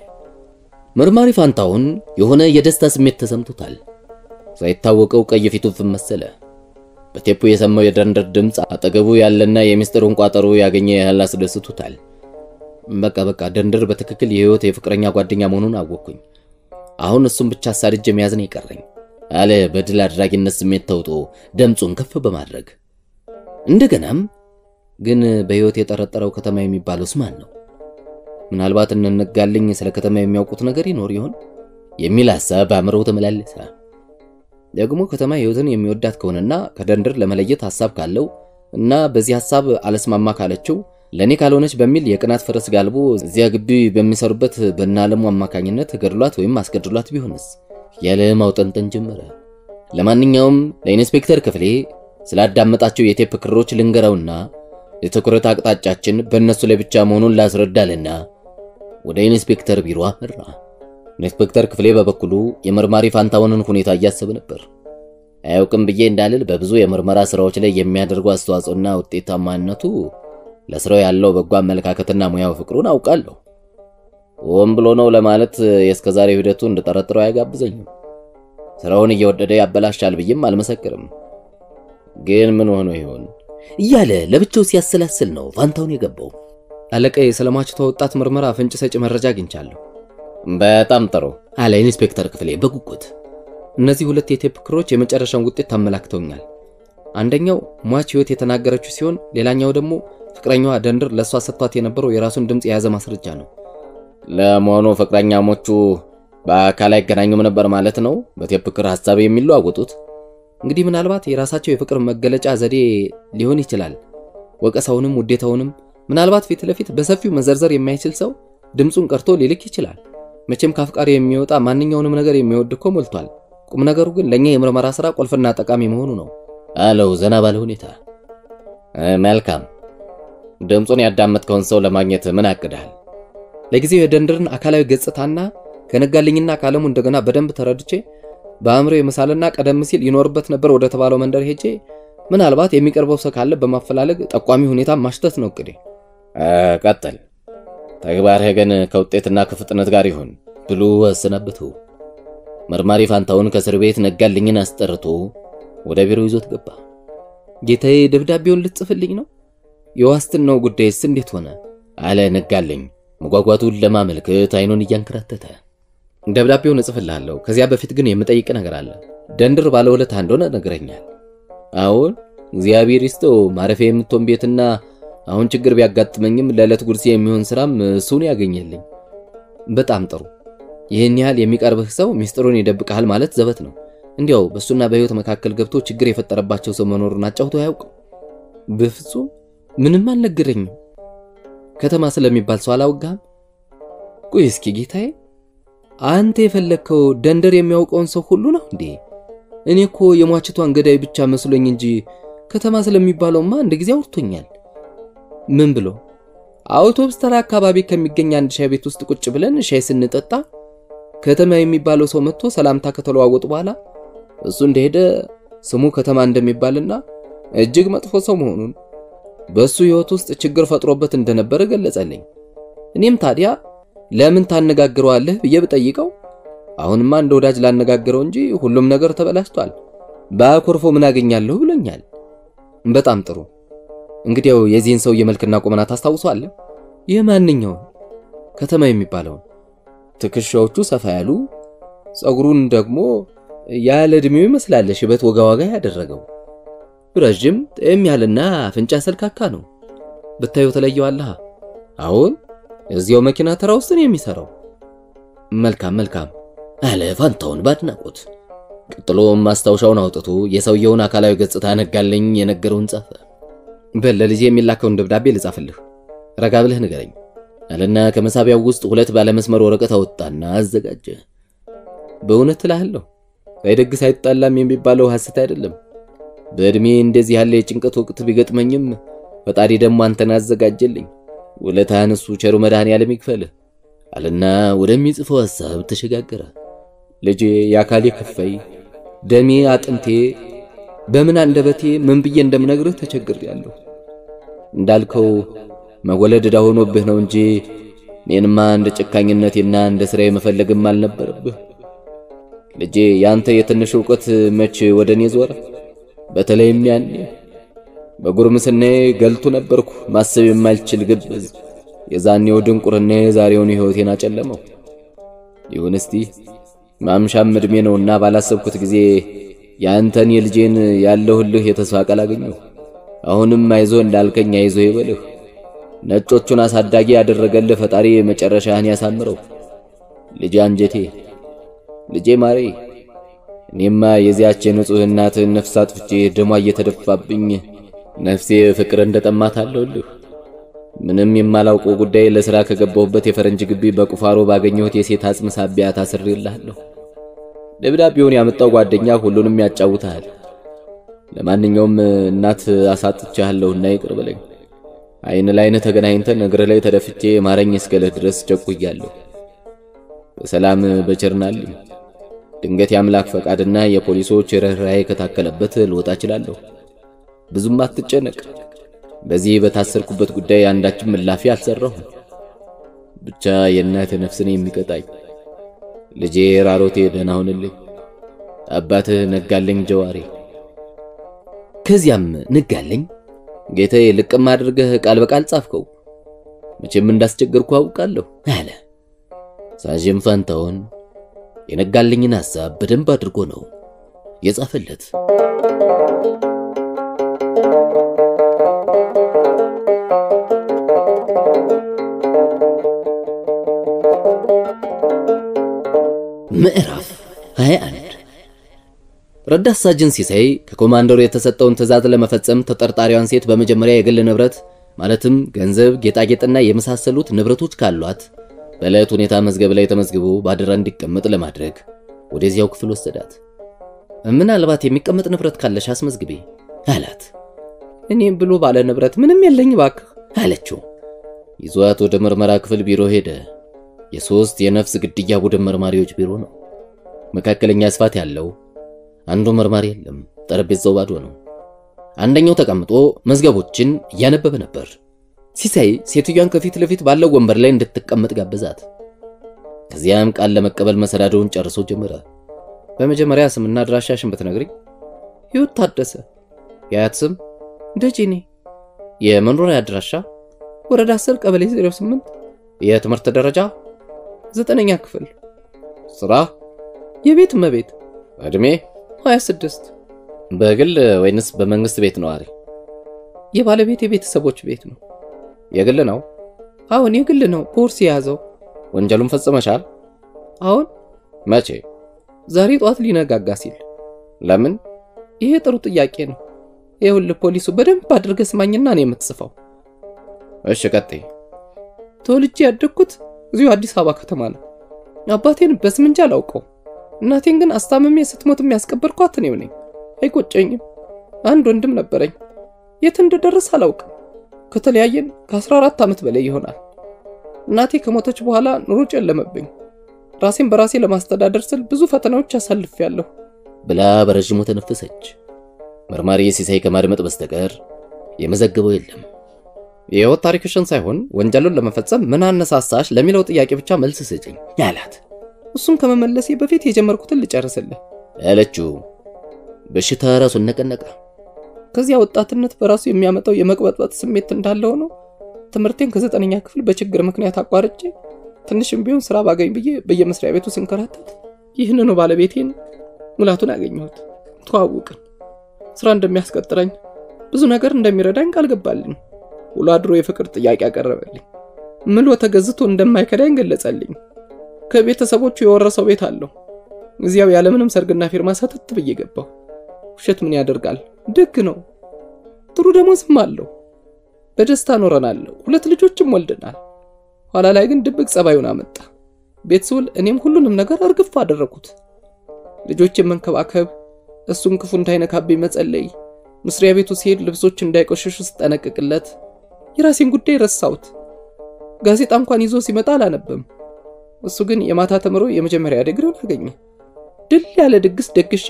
መርማሪ ፋንታውን የሆነ የደስታ ስሜት ተሰምቶታል። ሳይታወቀው ቀይ ፊቱ ፍም መሰለ። በቴፑ የሰማው የደንደር ድምፅ አጠገቡ ያለና የሚስጥሩን ቋጠሮ ያገኘ ያህል አስደስቶታል። በቃ በቃ ደንደር በትክክል የህይወት የፍቅረኛ ጓደኛ መሆኑን አወቅኩኝ። አሁን እሱም ብቻ አሳድጄ መያዝ ነው የቀረኝ አለ በድል አድራጊነት ስሜት ተውጦ ድምፁን ከፍ በማድረግ እንደገናም ግን በህይወት የጠረጠረው ከተማ የሚባለውስ ማን ነው? ምናልባት እንነጋልኝ ስለ ከተማ የሚያውቁት ነገር ይኖር ይሆን የሚል ሐሳብ በአእምሮው ተመላለሰ። ደግሞ ከተማ ህይወትን የሚወዳት ከሆነና ከደንደር ለመለየት ሐሳብ ካለው እና በዚህ ሐሳብ አለስማማ ካለችው ለእኔ ካልሆነች በሚል የቅናት ፈረስ ጋልቦ እዚያ ግቢ በሚሰሩበት በእናለሙ አማካኝነት ገድሏት ወይም አስገድሏት ቢሆንስ ያለ ማውጠንጠን ጀመረ። ለማንኛውም ለኢንስፔክተር ክፍሌ ስላዳመጣቸው የቴፕ ክሮች ልንገረውና የትኩረት አቅጣጫችን በእነሱ ላይ ብቻ መሆኑን ላስረዳልና ወደ ኢንስፔክተር ቢሮ አመራ። ኢንስፔክተር ክፍሌ በበኩሉ የመርማሪ ፋንታውንን ሁኔታ እያሰበ ነበር። አያውቅም ብዬ እንዳልል በብዙ የምርመራ ስራዎች ላይ የሚያደርጉ አስተዋጽኦና ውጤታማነቱ ለስራው ያለው በጎ አመለካከትና ሙያው ፍቅሩን አውቃለሁ። ሆን ብሎ ነው ለማለት የእስከዛሬው ሂደቱ እንድጠረጥረው አያጋብዘኝም። ስራውን እየወደደ ያበላሻል ብዬም አልመሰክርም። ግን ምን ሆኖ ይሆን እያለ ለብቻው ሲያሰላስል ነው ፋንታውን የገባው። አለቃዬ ስለሟችቷ ወጣት ምርመራ ፍንጭ ሰጪ መረጃ አግኝቻለሁ በጣም ጥሩ አለ ኢንስፔክተር ክፍሌ በጉጉት። እነዚህ ሁለት የቴፕ ክሮች የመጨረሻውን ውጤት ታመላክተውኛል። አንደኛው ሟች ህይወት የተናገረችው ሲሆን፣ ሌላኛው ደግሞ ፍቅረኛዋ ደንድር ለእሷ ሰጥቷት የነበረው የራሱን ድምፅ የያዘ ማስረጃ ነው። ለመሆኑ ፍቅረኛሞቹ በአካል አይገናኙም ነበር ማለት ነው? በቴፕ ክር ሐሳብ የሚለዋወጡት እንግዲህ ምናልባት የራሳቸው የፍቅር መገለጫ ዘዴ ሊሆን ይችላል። ወቀሳውንም ውዴታውንም ምናልባት ፊት ለፊት በሰፊው መዘርዘር የማይችል ሰው ድምፁን ቀርቶ ሊልክ ይችላል። መቼም ከአፍቃሪ የሚወጣ ማንኛውንም ነገር የሚወድ እኮ ሞልቷል። ቁም ነገሩ ግን ለእኛ የምርመራ ሥራ ቁልፍና ጠቃሚ መሆኑ ነው አለው ዘና ባለ ሁኔታ። መልካም ድምፁን ያዳመጥከውን ሰው ለማግኘት ምን አቅዳል? ለጊዜው የደንድርን አካላዊ ገጽታና ከነጋልኝና ከዓለሙ እንደገና በደንብ ተረድቼ በአእምሮ የመሳልና ቀደም ሲል ይኖርበት ነበር ወደ ተባለው መንደር ሄጄ ምናልባት የሚቀርበው ሰው ካለ በማፈላለግ ጠቋሚ ሁኔታ ማሽተት ነው እቅዴ። ቀጥል። ተግባርህ ግን ከውጤትና ከፍጥነት ጋር ይሁን ብሎ አሰናበቱ። መርማሪ ፋንታውን ከእስር ቤት ነጋልኝን አስጠርቶ ወደ ቢሮ ይዞት ገባ። ጌታዬ ደብዳቤውን ልትጽፍልኝ ነው? የዋስትናው ጉዳይስ እንዴት ሆነ? አለ ነጋልኝ መጓጓቱን ለማመልከት አይኑን እያንከራተተ። ደብዳቤውን እጽፍልሃለሁ። ከዚያ በፊት ግን የምጠይቅ ነገር አለ። ደንድር ባለውለታ እንደሆነ ነግረኛል። አሁን እግዚአብሔር ይስጠው ማረፊያ የምትሆን ቤትና አሁን ችግር ቢያጋጥመኝም ለዕለት ጉርሴ የሚሆን ስራም እሱን ያገኘልኝ። በጣም ጥሩ። ይህን ያህል የሚቀርብህ ሰው ሚስጥሩን ይደብቅሃል ማለት ዘበት ነው። እንዲያው በእሱና በሕይወት መካከል ገብቶ ችግር የፈጠረባቸው ሰው መኖሩን አጫውቶ አያውቅም? በፍጹም ምንም አልነገረኝም። ከተማ ስለሚባል ሰው አላወጋህም? ቆይ እስኪ ጌታዬ፣ አንተ የፈለግከው ደንደር የሚያውቀውን ሰው ሁሉ ነው እንዴ? እኔ እኮ የሟችቷን ገዳይ ብቻ መስሎኝ እንጂ ከተማ ስለሚባለውማ አንድ ጊዜ አውርቶኛል። ምን ብሎ? አውቶብስ ተራ አካባቢ ከሚገኝ አንድ ሻይ ቤት ውስጥ ቁጭ ብለን ሻይ ስንጠጣ ከተማ የሚባለው ሰው መጥቶ ሰላምታ ከተለዋወጡ በኋላ እሱ እንደሄደ ስሙ ከተማ እንደሚባልና እጅግ መጥፎ ሰው መሆኑን በሱ ሕይወት ውስጥ ችግር ፈጥሮበት እንደነበረ ገለጸልኝ። እኔም ታዲያ ለምን ታነጋግረዋለህ ብዬ ብጠይቀው አሁንማ እንደ ወዳጅ ላነጋግረው እንጂ ሁሉም ነገር ተበላሽቷል፣ በአኮርፎ ምን አገኛለሁ ብሎኛል። በጣም ጥሩ። እንግዲያው የዚህን ሰው የመልክና ቁመና ታስታውሷለህ? ይህ ማንኛውን ከተማ የሚባለውን ትከሻዎቹ ሰፋ ያሉ፣ ጸጉሩን ደግሞ ያለ ዕድሜው ይመስላል ሽበት ወጋ ወጋ ያደረገው ረዥም ጤም ያለና አፍንጫ ሰልካካ ነው። ብታዩ ተለየዋለህ። አሁን እዚያው መኪና ተራ ውስጥ ነው የሚሰራው። መልካም መልካም አለ ፋንታውን ባድናቆት። ቀጥሎም ማስታወሻውን አውጥቶ የሰውየውን አካላዊ ገጽታ ነጋልኝ የነገረውን ጻፈ። በል ለልጄ የሚላከውን ደብዳቤ ልጻፍልህ፣ ረጋ ብለህ ንገረኝ አለና ከመሳቢያው ውስጥ ሁለት ባለመስመር ወረቀት አወጣና አዘጋጀ። በእውነት እልሃለሁ ሳይደግስ አይጣላም የሚባለው ሐሰት አይደለም። በዕድሜ እንደዚህ ያለ የጭንቀት ወቅት ቢገጥመኝም ፈጣሪ ደግሞ አንተን አዘጋጀልኝ። ውለታህን እሱ ቸሩ መድኃኔዓለም ይክፈልህ አለና ወደሚጽፈው ሐሳብ ተሸጋገረ። ልጄ የአካሌ ክፋይ፣ ደሜ፣ አጥንቴ በምን አንደበቴ ምን ብዬ እንደምነግርህ ተቸግሬያለሁ። እንዳልከው መወለድ ዕዳ ሆኖብህ ነው እንጂ እኔንማ እንደ ጨካኝነቴና እንደ ሥራዬ መፈለግም አልነበረብህ። ልጄ ያንተ የትንሽ ዕውቀት መቼ ወደ እኔ ዞረ? በተለይም ያኔ በጉርምስናዬ ገልቱ ነበርኩ፣ ማሰብ የማልችል ግብዝ። የዛኔው ድንቁርና የዛሬውን ሕይወቴን አጨለመው። ይሁን እስቲ ማምሻም ዕድሜ ነውና ባላሰብኩት ጊዜ የአንተን የልጄን ያለሁልህ የተስፋ ቃል አገኘሁ። አሁንም አይዞ እንዳልከኝ አይዞ ይበልህ። ነጮቹን አሳዳጊ ያደረገልህ ፈጣሪ መጨረሻህን ያሳምረው። ልጄ አንጀቴ፣ ልጄ ማሬ እኔማ የዚያች የንጹሕ እናትህን ነፍስ አጥፍቼ ደሟ እየተደፋብኝ ነፍሴ ፍቅር እንደጠማት አለሁልህ። ምንም የማላውቀው ጉዳይ ለሥራ ከገባሁበት የፈረንጅ ግቢ በቁፋሮ ባገኘሁት የሴት አጽም ሳቢያ ታስሬልሃለሁ። ደብዳቤውን ያመጣው ጓደኛ ሁሉንም ያጫውታል። ለማንኛውም እናት አሳጥቻለሁና ይቅር በለኝ። አይን ላይን ተገናኝተን እግርህ ላይ ተደፍቼ ማረኝ እስከልህ ድረስ ቸኩያለሁ። በሰላም በቸርናልኝ። ድንገት የአምላክ ፈቃድና የፖሊሶች ርኅራኄ ከታከለበት ልወጣ እችላለሁ። ብዙም አትጨነቅ። በዚህ በታሰርኩበት ጉዳይ አንዳችም ምላፊ አልሰራሁም። ብቻ የእናት ነፍስን የሚቀጣኝ ልጄ ራሮቴ ደህና ሁንልኝ። አባትህ ነጋልኝ ጀዋሬ። ከዚያም ነጋልኝ ጌታዬ ልቅም አድርገህ ቃል በቃል ጻፍከው። መቼም እንዳስቸገርኩ አውቃለሁ አለ ሳጅን ፋንታውን። የነጋልኝን ሐሳብ በደንብ አድርጎ ነው የጻፈለት። ምዕራፍ 21 ረዳት ሳጅን ሲሳይ ከኮማንደሩ የተሰጠውን ትዕዛዝ ለመፈጸም ተጠርጣሪዋን ሴት በመጀመሪያ የግል ንብረት ማለትም ገንዘብ፣ ጌጣጌጥና የመሳሰሉት ንብረቶች ካሏት በዕለት ሁኔታ መዝገብ ላይ ተመዝግቦ በአደራ እንዲቀመጥ ለማድረግ ወደዚያው ክፍል ወሰዳት። ምናልባት የሚቀመጥ ንብረት ካለሽ አስመዝግቤ አላት። እኔም ብሎ ባለ ንብረት ምንም የለኝ ባክህ አለችው። ይዟት ወደ ምርመራ ክፍል ቢሮ ሄደ። የሶስት የነፍስ ግድያ ቡድን መርማሪዎች ቢሮ ነው። መካከለኛ ስፋት ያለው አንዱ መርማሪ የለም። ጠረጴዛው ባዶ ነው። አንደኛው ተቀምጦ መዝገቦችን እያነበበ ነበር። ሲሳይ ሴትዮዋን ከፊት ለፊት ባለው ወንበር ላይ እንድትቀመጥ ጋበዛት። ከዚያም ቃል ለመቀበል መሰዳደውን ጨርሶ ጀመረ። በመጀመሪያ ስምና አድራሻሽን ብትነግሪኝ። ሕይወት ታደሰ። የአያት ስም ደጀኔ። የመኖሪያ አድራሻ ወረዳ 10 ቀበሌ 08። የትምህርት ደረጃ ዘጠነኛ ክፍል። ስራ የቤት እመቤት። እድሜ 26። በግል ወይንስ በመንግስት ቤት ነዋሪ? የባለቤት የቤተሰቦች ቤት ነው። የግል ነው። አሁን የግል ነው። ቦርስ የያዘው። ወንጀሉን ፈጽመሻል? አሁን መቼ? ዛሬ ጠዋት ሊነጋጋ ሲል። ለምን? ይሄ ጥሩ ጥያቄ ነው። ይኸውልህ ፖሊሱ በደንብ አድርገህ ስማኝና ነው የምትጽፈው። እሺ ቀጥይ። ተወልጄ ያደግኩት እዚሁ አዲስ አበባ ከተማ ነው። አባቴን በስም እንጂ አላውቀው። እናቴን ግን አስታምሜ ስትሞት የሚያስቀበርኳት እኔው ነኝ። አይቆጨኝም። አንድ ወንድም ነበረኝ። የት እንደደረስ አላውቅም። ከተለያየን ከ14 ዓመት በላይ ይሆናል። እናቴ ከሞተች በኋላ ኑሮ ጨለመብኝ። ራሴን በራሴ ለማስተዳደር ስል ብዙ ፈተናዎች አሳልፌያለሁ ብላ በረዥሙ ተነፈሰች። መርማሪ ሲሳይ ከማድመጥ በስተቀር የመዘገበው የለም። የህይወት ታሪክሽን ሳይሆን ወንጀሉን ለመፈጸም ምን አነሳሳሽ ለሚለው ጥያቄ ብቻ መልስ ስጭኝ አላት። እሱን ከመመለሴ በፊት የጀመርኩትን ልጨርስልህ አለችው። በሽታ ራሱን ነቀነቀ። ከዚያ ወጣትነት በራሱ የሚያመጣው የመቅበጥበጥ ስሜት እንዳለ ሆኖ ትምህርቴን ከዘጠነኛ ክፍል በችግር ምክንያት አቋርጬ ትንሽም ቢሆን ስራ ባገኝ ብዬ በየመስሪያ ቤቱ ስንከራተት ይህንኑ ባለቤቴን ሙላቱን አገኘሁት። ተዋውቅን። ስራ እንደሚያስቀጥረኝ ብዙ ነገር እንደሚረዳኝ ቃል ገባልኝ። ውሎ አድሮ የፍቅር ጥያቄ አቀረበልኝ። ምሎ ተገዝቶ እንደማይከዳኝ ገለጸልኝ። ከቤተሰቦቹ የወረሰው ቤት አለው። እዚያው ያለምንም ሰርግና ፊርማ ሰተት ብዬ ገባሁ። ውሸት ምን ያደርጋል፣ ደግ ነው። ጥሩ ደሞዝም አለው። በደስታ ኖረናል። ሁለት ልጆችም ወልደናል። ኋላ ላይ ግን ድብቅ ጸባዩን አመጣ። ቤት ስውል እኔም ሁሉንም ነገር እርግፍ አደረኩት። ልጆችን መንከባከብ፣ እሱን ክፉ እንዳይነካብኝ መጸለይ፣ መስሪያ ቤቱ ሲሄድ ልብሶች እንዳይቆሽሹ ስጠነቅቅለት፣ የራሴን ጉዳይ ረሳሁት። ጋዜጣ እንኳን ይዞ ሲመጣ አላነበም። እሱ ግን የማታ ተምሮ የመጀመሪያ ዲግሪውን አገኘ። ድል ያለ ድግስ ደግሼ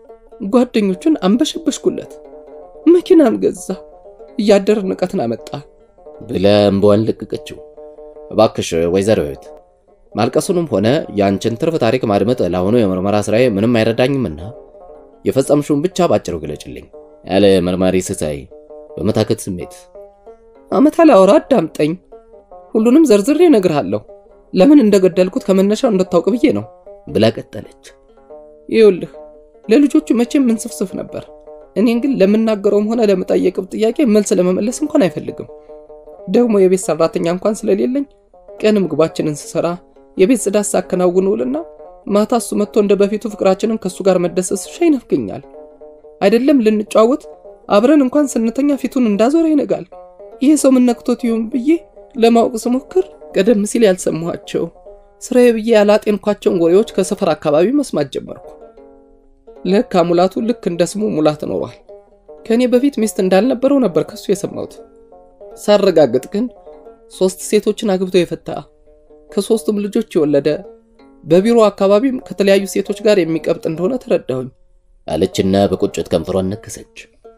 ጓደኞቹን አንበሸበሽኩለት። መኪናም ገዛ። እያደር ንቀትን አመጣ ብላ እምባዋን ለቀቀችው። እባክሽ ወይዘሮ ህይወት ማልቀሱንም ሆነ የአንቺን ትርፍ ታሪክ ማድመጥ ለአሁኑ የምርመራ ስራዬ ምንም አይረዳኝምና የፈጸምሽውን ብቻ ባጭሩ ግለጭልኝ ያለ መርማሪ ሲሳይ በመታከት ስሜት። አመት አላወራ አዳምጠኝ። ሁሉንም ዘርዝሬ እነግርሃለሁ። ለምን እንደገደልኩት ከመነሻው እንድታውቅ ብዬ ነው ብላ ቀጠለች። ይኸውልህ ለልጆቹ መቼም ምንስፍስፍ ነበር። እኔን ግን ለምናገረውም ሆነ ለምጠየቅብ ጥያቄ መልስ ለመመለስ እንኳን አይፈልግም። ደግሞ የቤት ሰራተኛ እንኳን ስለሌለኝ ቀን ምግባችንን ስሰራ የቤት ጽዳት ሳከናውን ውልና ማታ እሱ መጥቶ እንደ በፊቱ ፍቅራችንን ከእሱ ጋር መደሰስ ሻ ይነፍገኛል። አይደለም ልንጫወት አብረን እንኳን ስንተኛ ፊቱን እንዳዞረ ይነጋል። ይሄ ሰው ምን ነክቶት ይሁን ብዬ ለማወቅ ስሞክር ቀደም ሲል ያልሰማኋቸው ስራዬ ብዬ ያላጤንኳቸውን ወሬዎች ከሰፈር አካባቢ መስማት ጀመርኩ። ለካ ሙላቱ ልክ እንደ ስሙ ሙላት ኖሯል። ከእኔ በፊት ሚስት እንዳልነበረው ነበር ከሱ የሰማሁት። ሳረጋግጥ ግን ሶስት ሴቶችን አግብቶ የፈታ ከሶስቱም ልጆች የወለደ በቢሮ አካባቢም ከተለያዩ ሴቶች ጋር የሚቀብጥ እንደሆነ ተረዳሁኝ አለችና በቁጭት ከንፈሯን ነከሰች።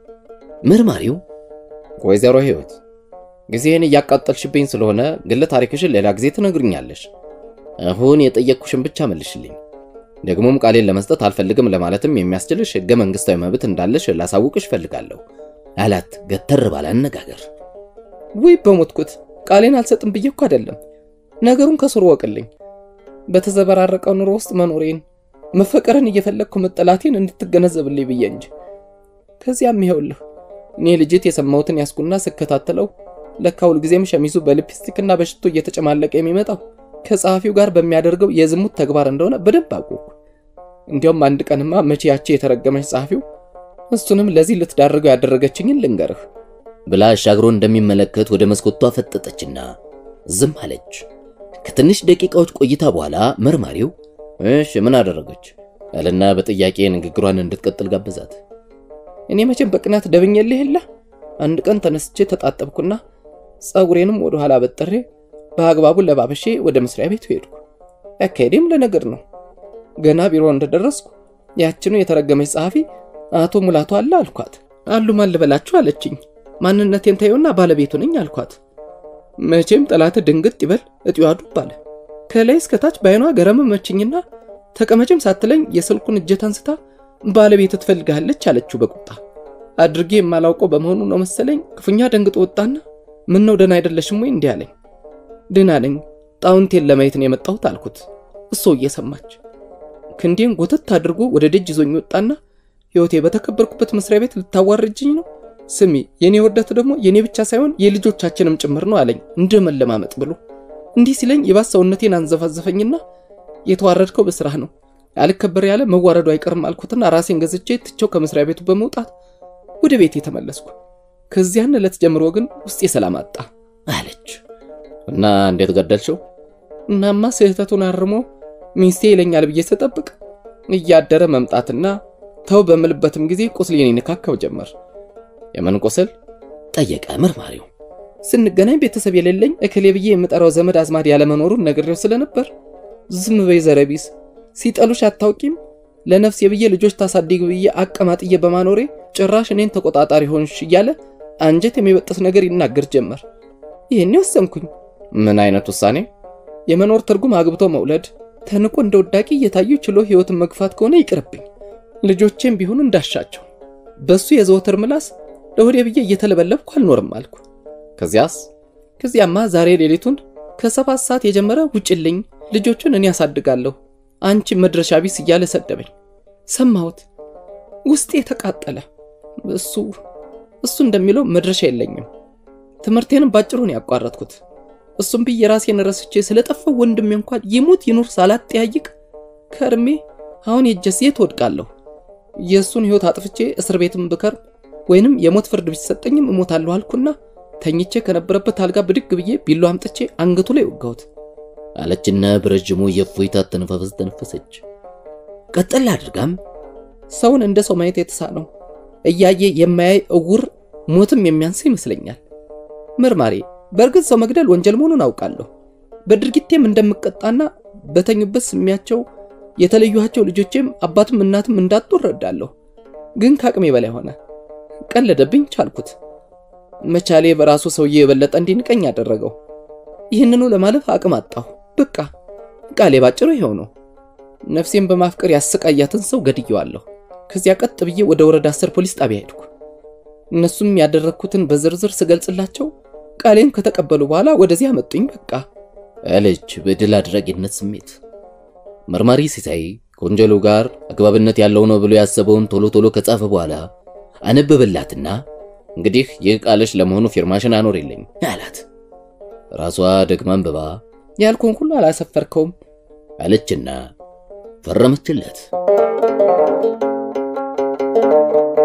መርማሪው ወይዘሮ ህይወት ጊዜህን እያቃጠልሽብኝ ስለሆነ ግለ ታሪክሽን ሌላ ጊዜ ትነግርኛለሽ። አሁን የጠየቅኩሽን ብቻ መልሽልኝ። ደግሞም ቃሌን ለመስጠት አልፈልግም ለማለትም የሚያስችልሽ ህገ መንግስታዊ መብት እንዳለሽ ላሳውቅሽ እፈልጋለሁ አላት ገተር ባለ አነጋገር። ውይ በሞትኩት ቃሌን አልሰጥም ብዬ እኮ አይደለም። ነገሩን ከስሩ ወቅልኝ። በተዘበራረቀው ኑሮ ውስጥ መኖሬን መፈቀርን እየፈለግኩ መጠላቴን እንድትገነዘብልኝ ብዬ እንጂ። ከዚያም ይኸውልህ እኔ ልጅት የሰማሁትን ያስኩና ስከታተለው ለካ ሁልጊዜም ሸሚዙ በሊፕስቲክና በሽቶ እየተጨማለቀ የሚመጣው ከጸሐፊው ጋር በሚያደርገው የዝሙት ተግባር እንደሆነ በደንብ አወቅኩ። እንዲያውም አንድ ቀንማ መቼ ያቺ የተረገመች ጸሐፊው እሱንም ለዚህ ልትዳርገው ያደረገችኝን ልንገርህ ብላ አሻግሮ እንደሚመለከት ወደ መስኮቷ ፈጠጠችና ዝም አለች። ከትንሽ ደቂቃዎች ቆይታ በኋላ መርማሪው እሺ ምን አደረገች አለና በጥያቄ ንግግሯን እንድትቀጥል ጋበዛት። እኔ መቼም በቅናት ደብኜልህ የለ አንድ ቀን ተነስቼ ተጣጠብኩና ጸጉሬንም ወደ ኋላ በጥሬ በአግባቡ ለባበሼ ወደ መስሪያ ቤቱ ሄድኩ። አካሄዴም ለነገር ነው። ገና ቢሮ እንደደረስኩ ያችኑ የተረገመች ጸሐፊ አቶ ሙላቱ አለ አልኳት። አሉ ማን ልበላችሁ አለችኝ። ማንነቴን ታየውና ባለቤቱ ነኝ አልኳት። መቼም ጠላት ድንግጥ ይበል እጢዋ ዱብ አለ። ከላይ እስከታች በአይኗ ገረመመችኝና ተቀመጭም ሳትለኝ የስልኩን እጀት አንስታ ባለቤት ትፈልጋለች አለችው በቁጣ አድርጌ የማላውቀው በመሆኑ ነው መሰለኝ ክፉኛ ደንግጦ ወጣና ምን ነው ደህና አይደለሽም ወይ እንዲህ አለኝ። ደህና ነኝ ጣውንቴን ለማየት ነው የመጣሁት አልኩት። እሶ እየሰማች ክንዴን ጎተት አድርጎ ወደ ደጅ ይዞኝ ወጣና ሕይወቴ በተከበርኩበት መስሪያ ቤት ልታዋርጅኝ ነው? ስሚ የኔ ውርደት ደግሞ የኔ ብቻ ሳይሆን የልጆቻችንም ጭምር ነው አለኝ እንደ መለማመጥ ብሎ። እንዲህ ሲለኝ የባስ ሰውነቴን አንዘፋዘፈኝና የተዋረድከው በስራህ ነው አልከበር ያለ መዋረዱ አይቀርም አልኩትና ራሴን ገዝቼ ትቼው ከመስሪያ ቤቱ በመውጣት ወደ ቤት የተመለስኩ። ከዚያን ዕለት ጀምሮ ግን ውስጤ ሰላም አጣ አለች። እና እንዴት ገደልሽው እናማ ስህተቱን አርሞ ሚስቴ ይለኛል ብዬ ስጠብቅ እያደረ መምጣትና ተው በምልበትም ጊዜ ቁስሌን ይነካካው ጀመር። የምን ቁስል ጠየቀ መርማሪው። ስንገናኝ ቤተሰብ የሌለኝ እክሌ ብዬ የምጠራው ዘመድ አዝማድ ያለመኖሩን ነግሬው ስለነበር ዝም በይ ዘረቢስ ሲጠሉሽ አታውቂም ለነፍሴ ብዬ ልጆች ታሳድግ ብዬ አቀማጥዬ በማኖሬ ጭራሽ እኔን ተቆጣጣሪ ሆንሽ እያለ አንጀት የሚበጥስ ነገር ይናገር ጀመር። ይህኔ ወሰንኩኝ። ምን አይነት ውሳኔ የመኖር ትርጉም አግብቶ መውለድ፣ ተንቆ እንደ ወዳቂ እየታዩ ችሎ ሕይወትን መግፋት ከሆነ ይቅርብኝ፣ ልጆቼም ቢሆኑ እንዳሻቸው። በሱ የዘወትር ምላስ ለሆዴ ብዬ እየተለበለብኩ አልኖርም አልኩ። ከዚያስ ከዚያማ ዛሬ ሌሊቱን ከሰባት ሰዓት የጀመረ ውጭልኝ፣ ልጆቹን እኔ ያሳድጋለሁ፣ አንቺ መድረሻ ቢስ እያለ ሰደበኝ። ሰማሁት፣ ውስጤ ተቃጠለ። እሱ እሱ እንደሚለው መድረሻ የለኝም። ትምህርቴንም ባጭሩን ያቋረጥኩት እሱም ብዬ ራሴን ረስቼ ስለጠፋው ወንድሜ እንኳን ይሙት ይኑር ሳላጠያይቅ ከእድሜ አሁን የጀስ የት ወድቃለሁ? የእሱን ሕይወት አጥፍቼ እስር ቤትም ብከርም ወይንም የሞት ፍርድ ቢሰጠኝም እሞታለሁ አልኩና ተኝቼ ከነበረበት አልጋ ብድግ ብዬ ቢሎ አምጥቼ አንገቱ ላይ ወጋሁት አለችና በረጅሙ የእፎይታ ተነፋፈስ ተነፈሰች። ቀጠል አድርጋም ሰውን እንደ ሰው ማየት የተሳነው እያየ የማያይ እውር ሞትም የሚያንስ ይመስለኛል። መርማሪ በእርግጥ ሰው መግደል ወንጀል መሆኑን አውቃለሁ። በድርጊቴም እንደምቀጣና በተኙበት ስሚያቸው የተለዩኋቸው ልጆቼም አባትም እናትም እንዳጡ እረዳለሁ። ግን ከአቅሜ በላይ ሆነ። ቀለደብኝ፣ ቻልኩት። መቻሌ በራሱ ሰውዬ የበለጠ እንዲንቀኝ ያደረገው። ይህንኑ ለማለፍ አቅም አጣሁ። በቃ ቃሌ ባጭሩ ይኸው ነው። ነፍሴን በማፍቀር ያሰቃያትን ሰው ገድየዋለሁ። ከዚያ ቀጥ ብዬ ወደ ወረዳ አስር ፖሊስ ጣቢያ ሄድኩ። እነሱም ያደረግኩትን በዝርዝር ስገልጽላቸው ቃሌን ከተቀበሉ በኋላ ወደዚህ አመጡኝ። በቃ አለች በድል አድራጊነት ስሜት። መርማሪ ሲሳይ ከወንጀሉ ጋር አግባብነት ያለው ነው ብሎ ያሰበውን ቶሎ ቶሎ ከጻፈ በኋላ አነበበላትና እንግዲህ ይህ ቃልሽ ለመሆኑ ፊርማሽን አኖርልኝ አላት። ራሷ ደግማ አንብባ ያልኩን ሁሉ አላሰፈርከውም አለችና ፈረመችለት።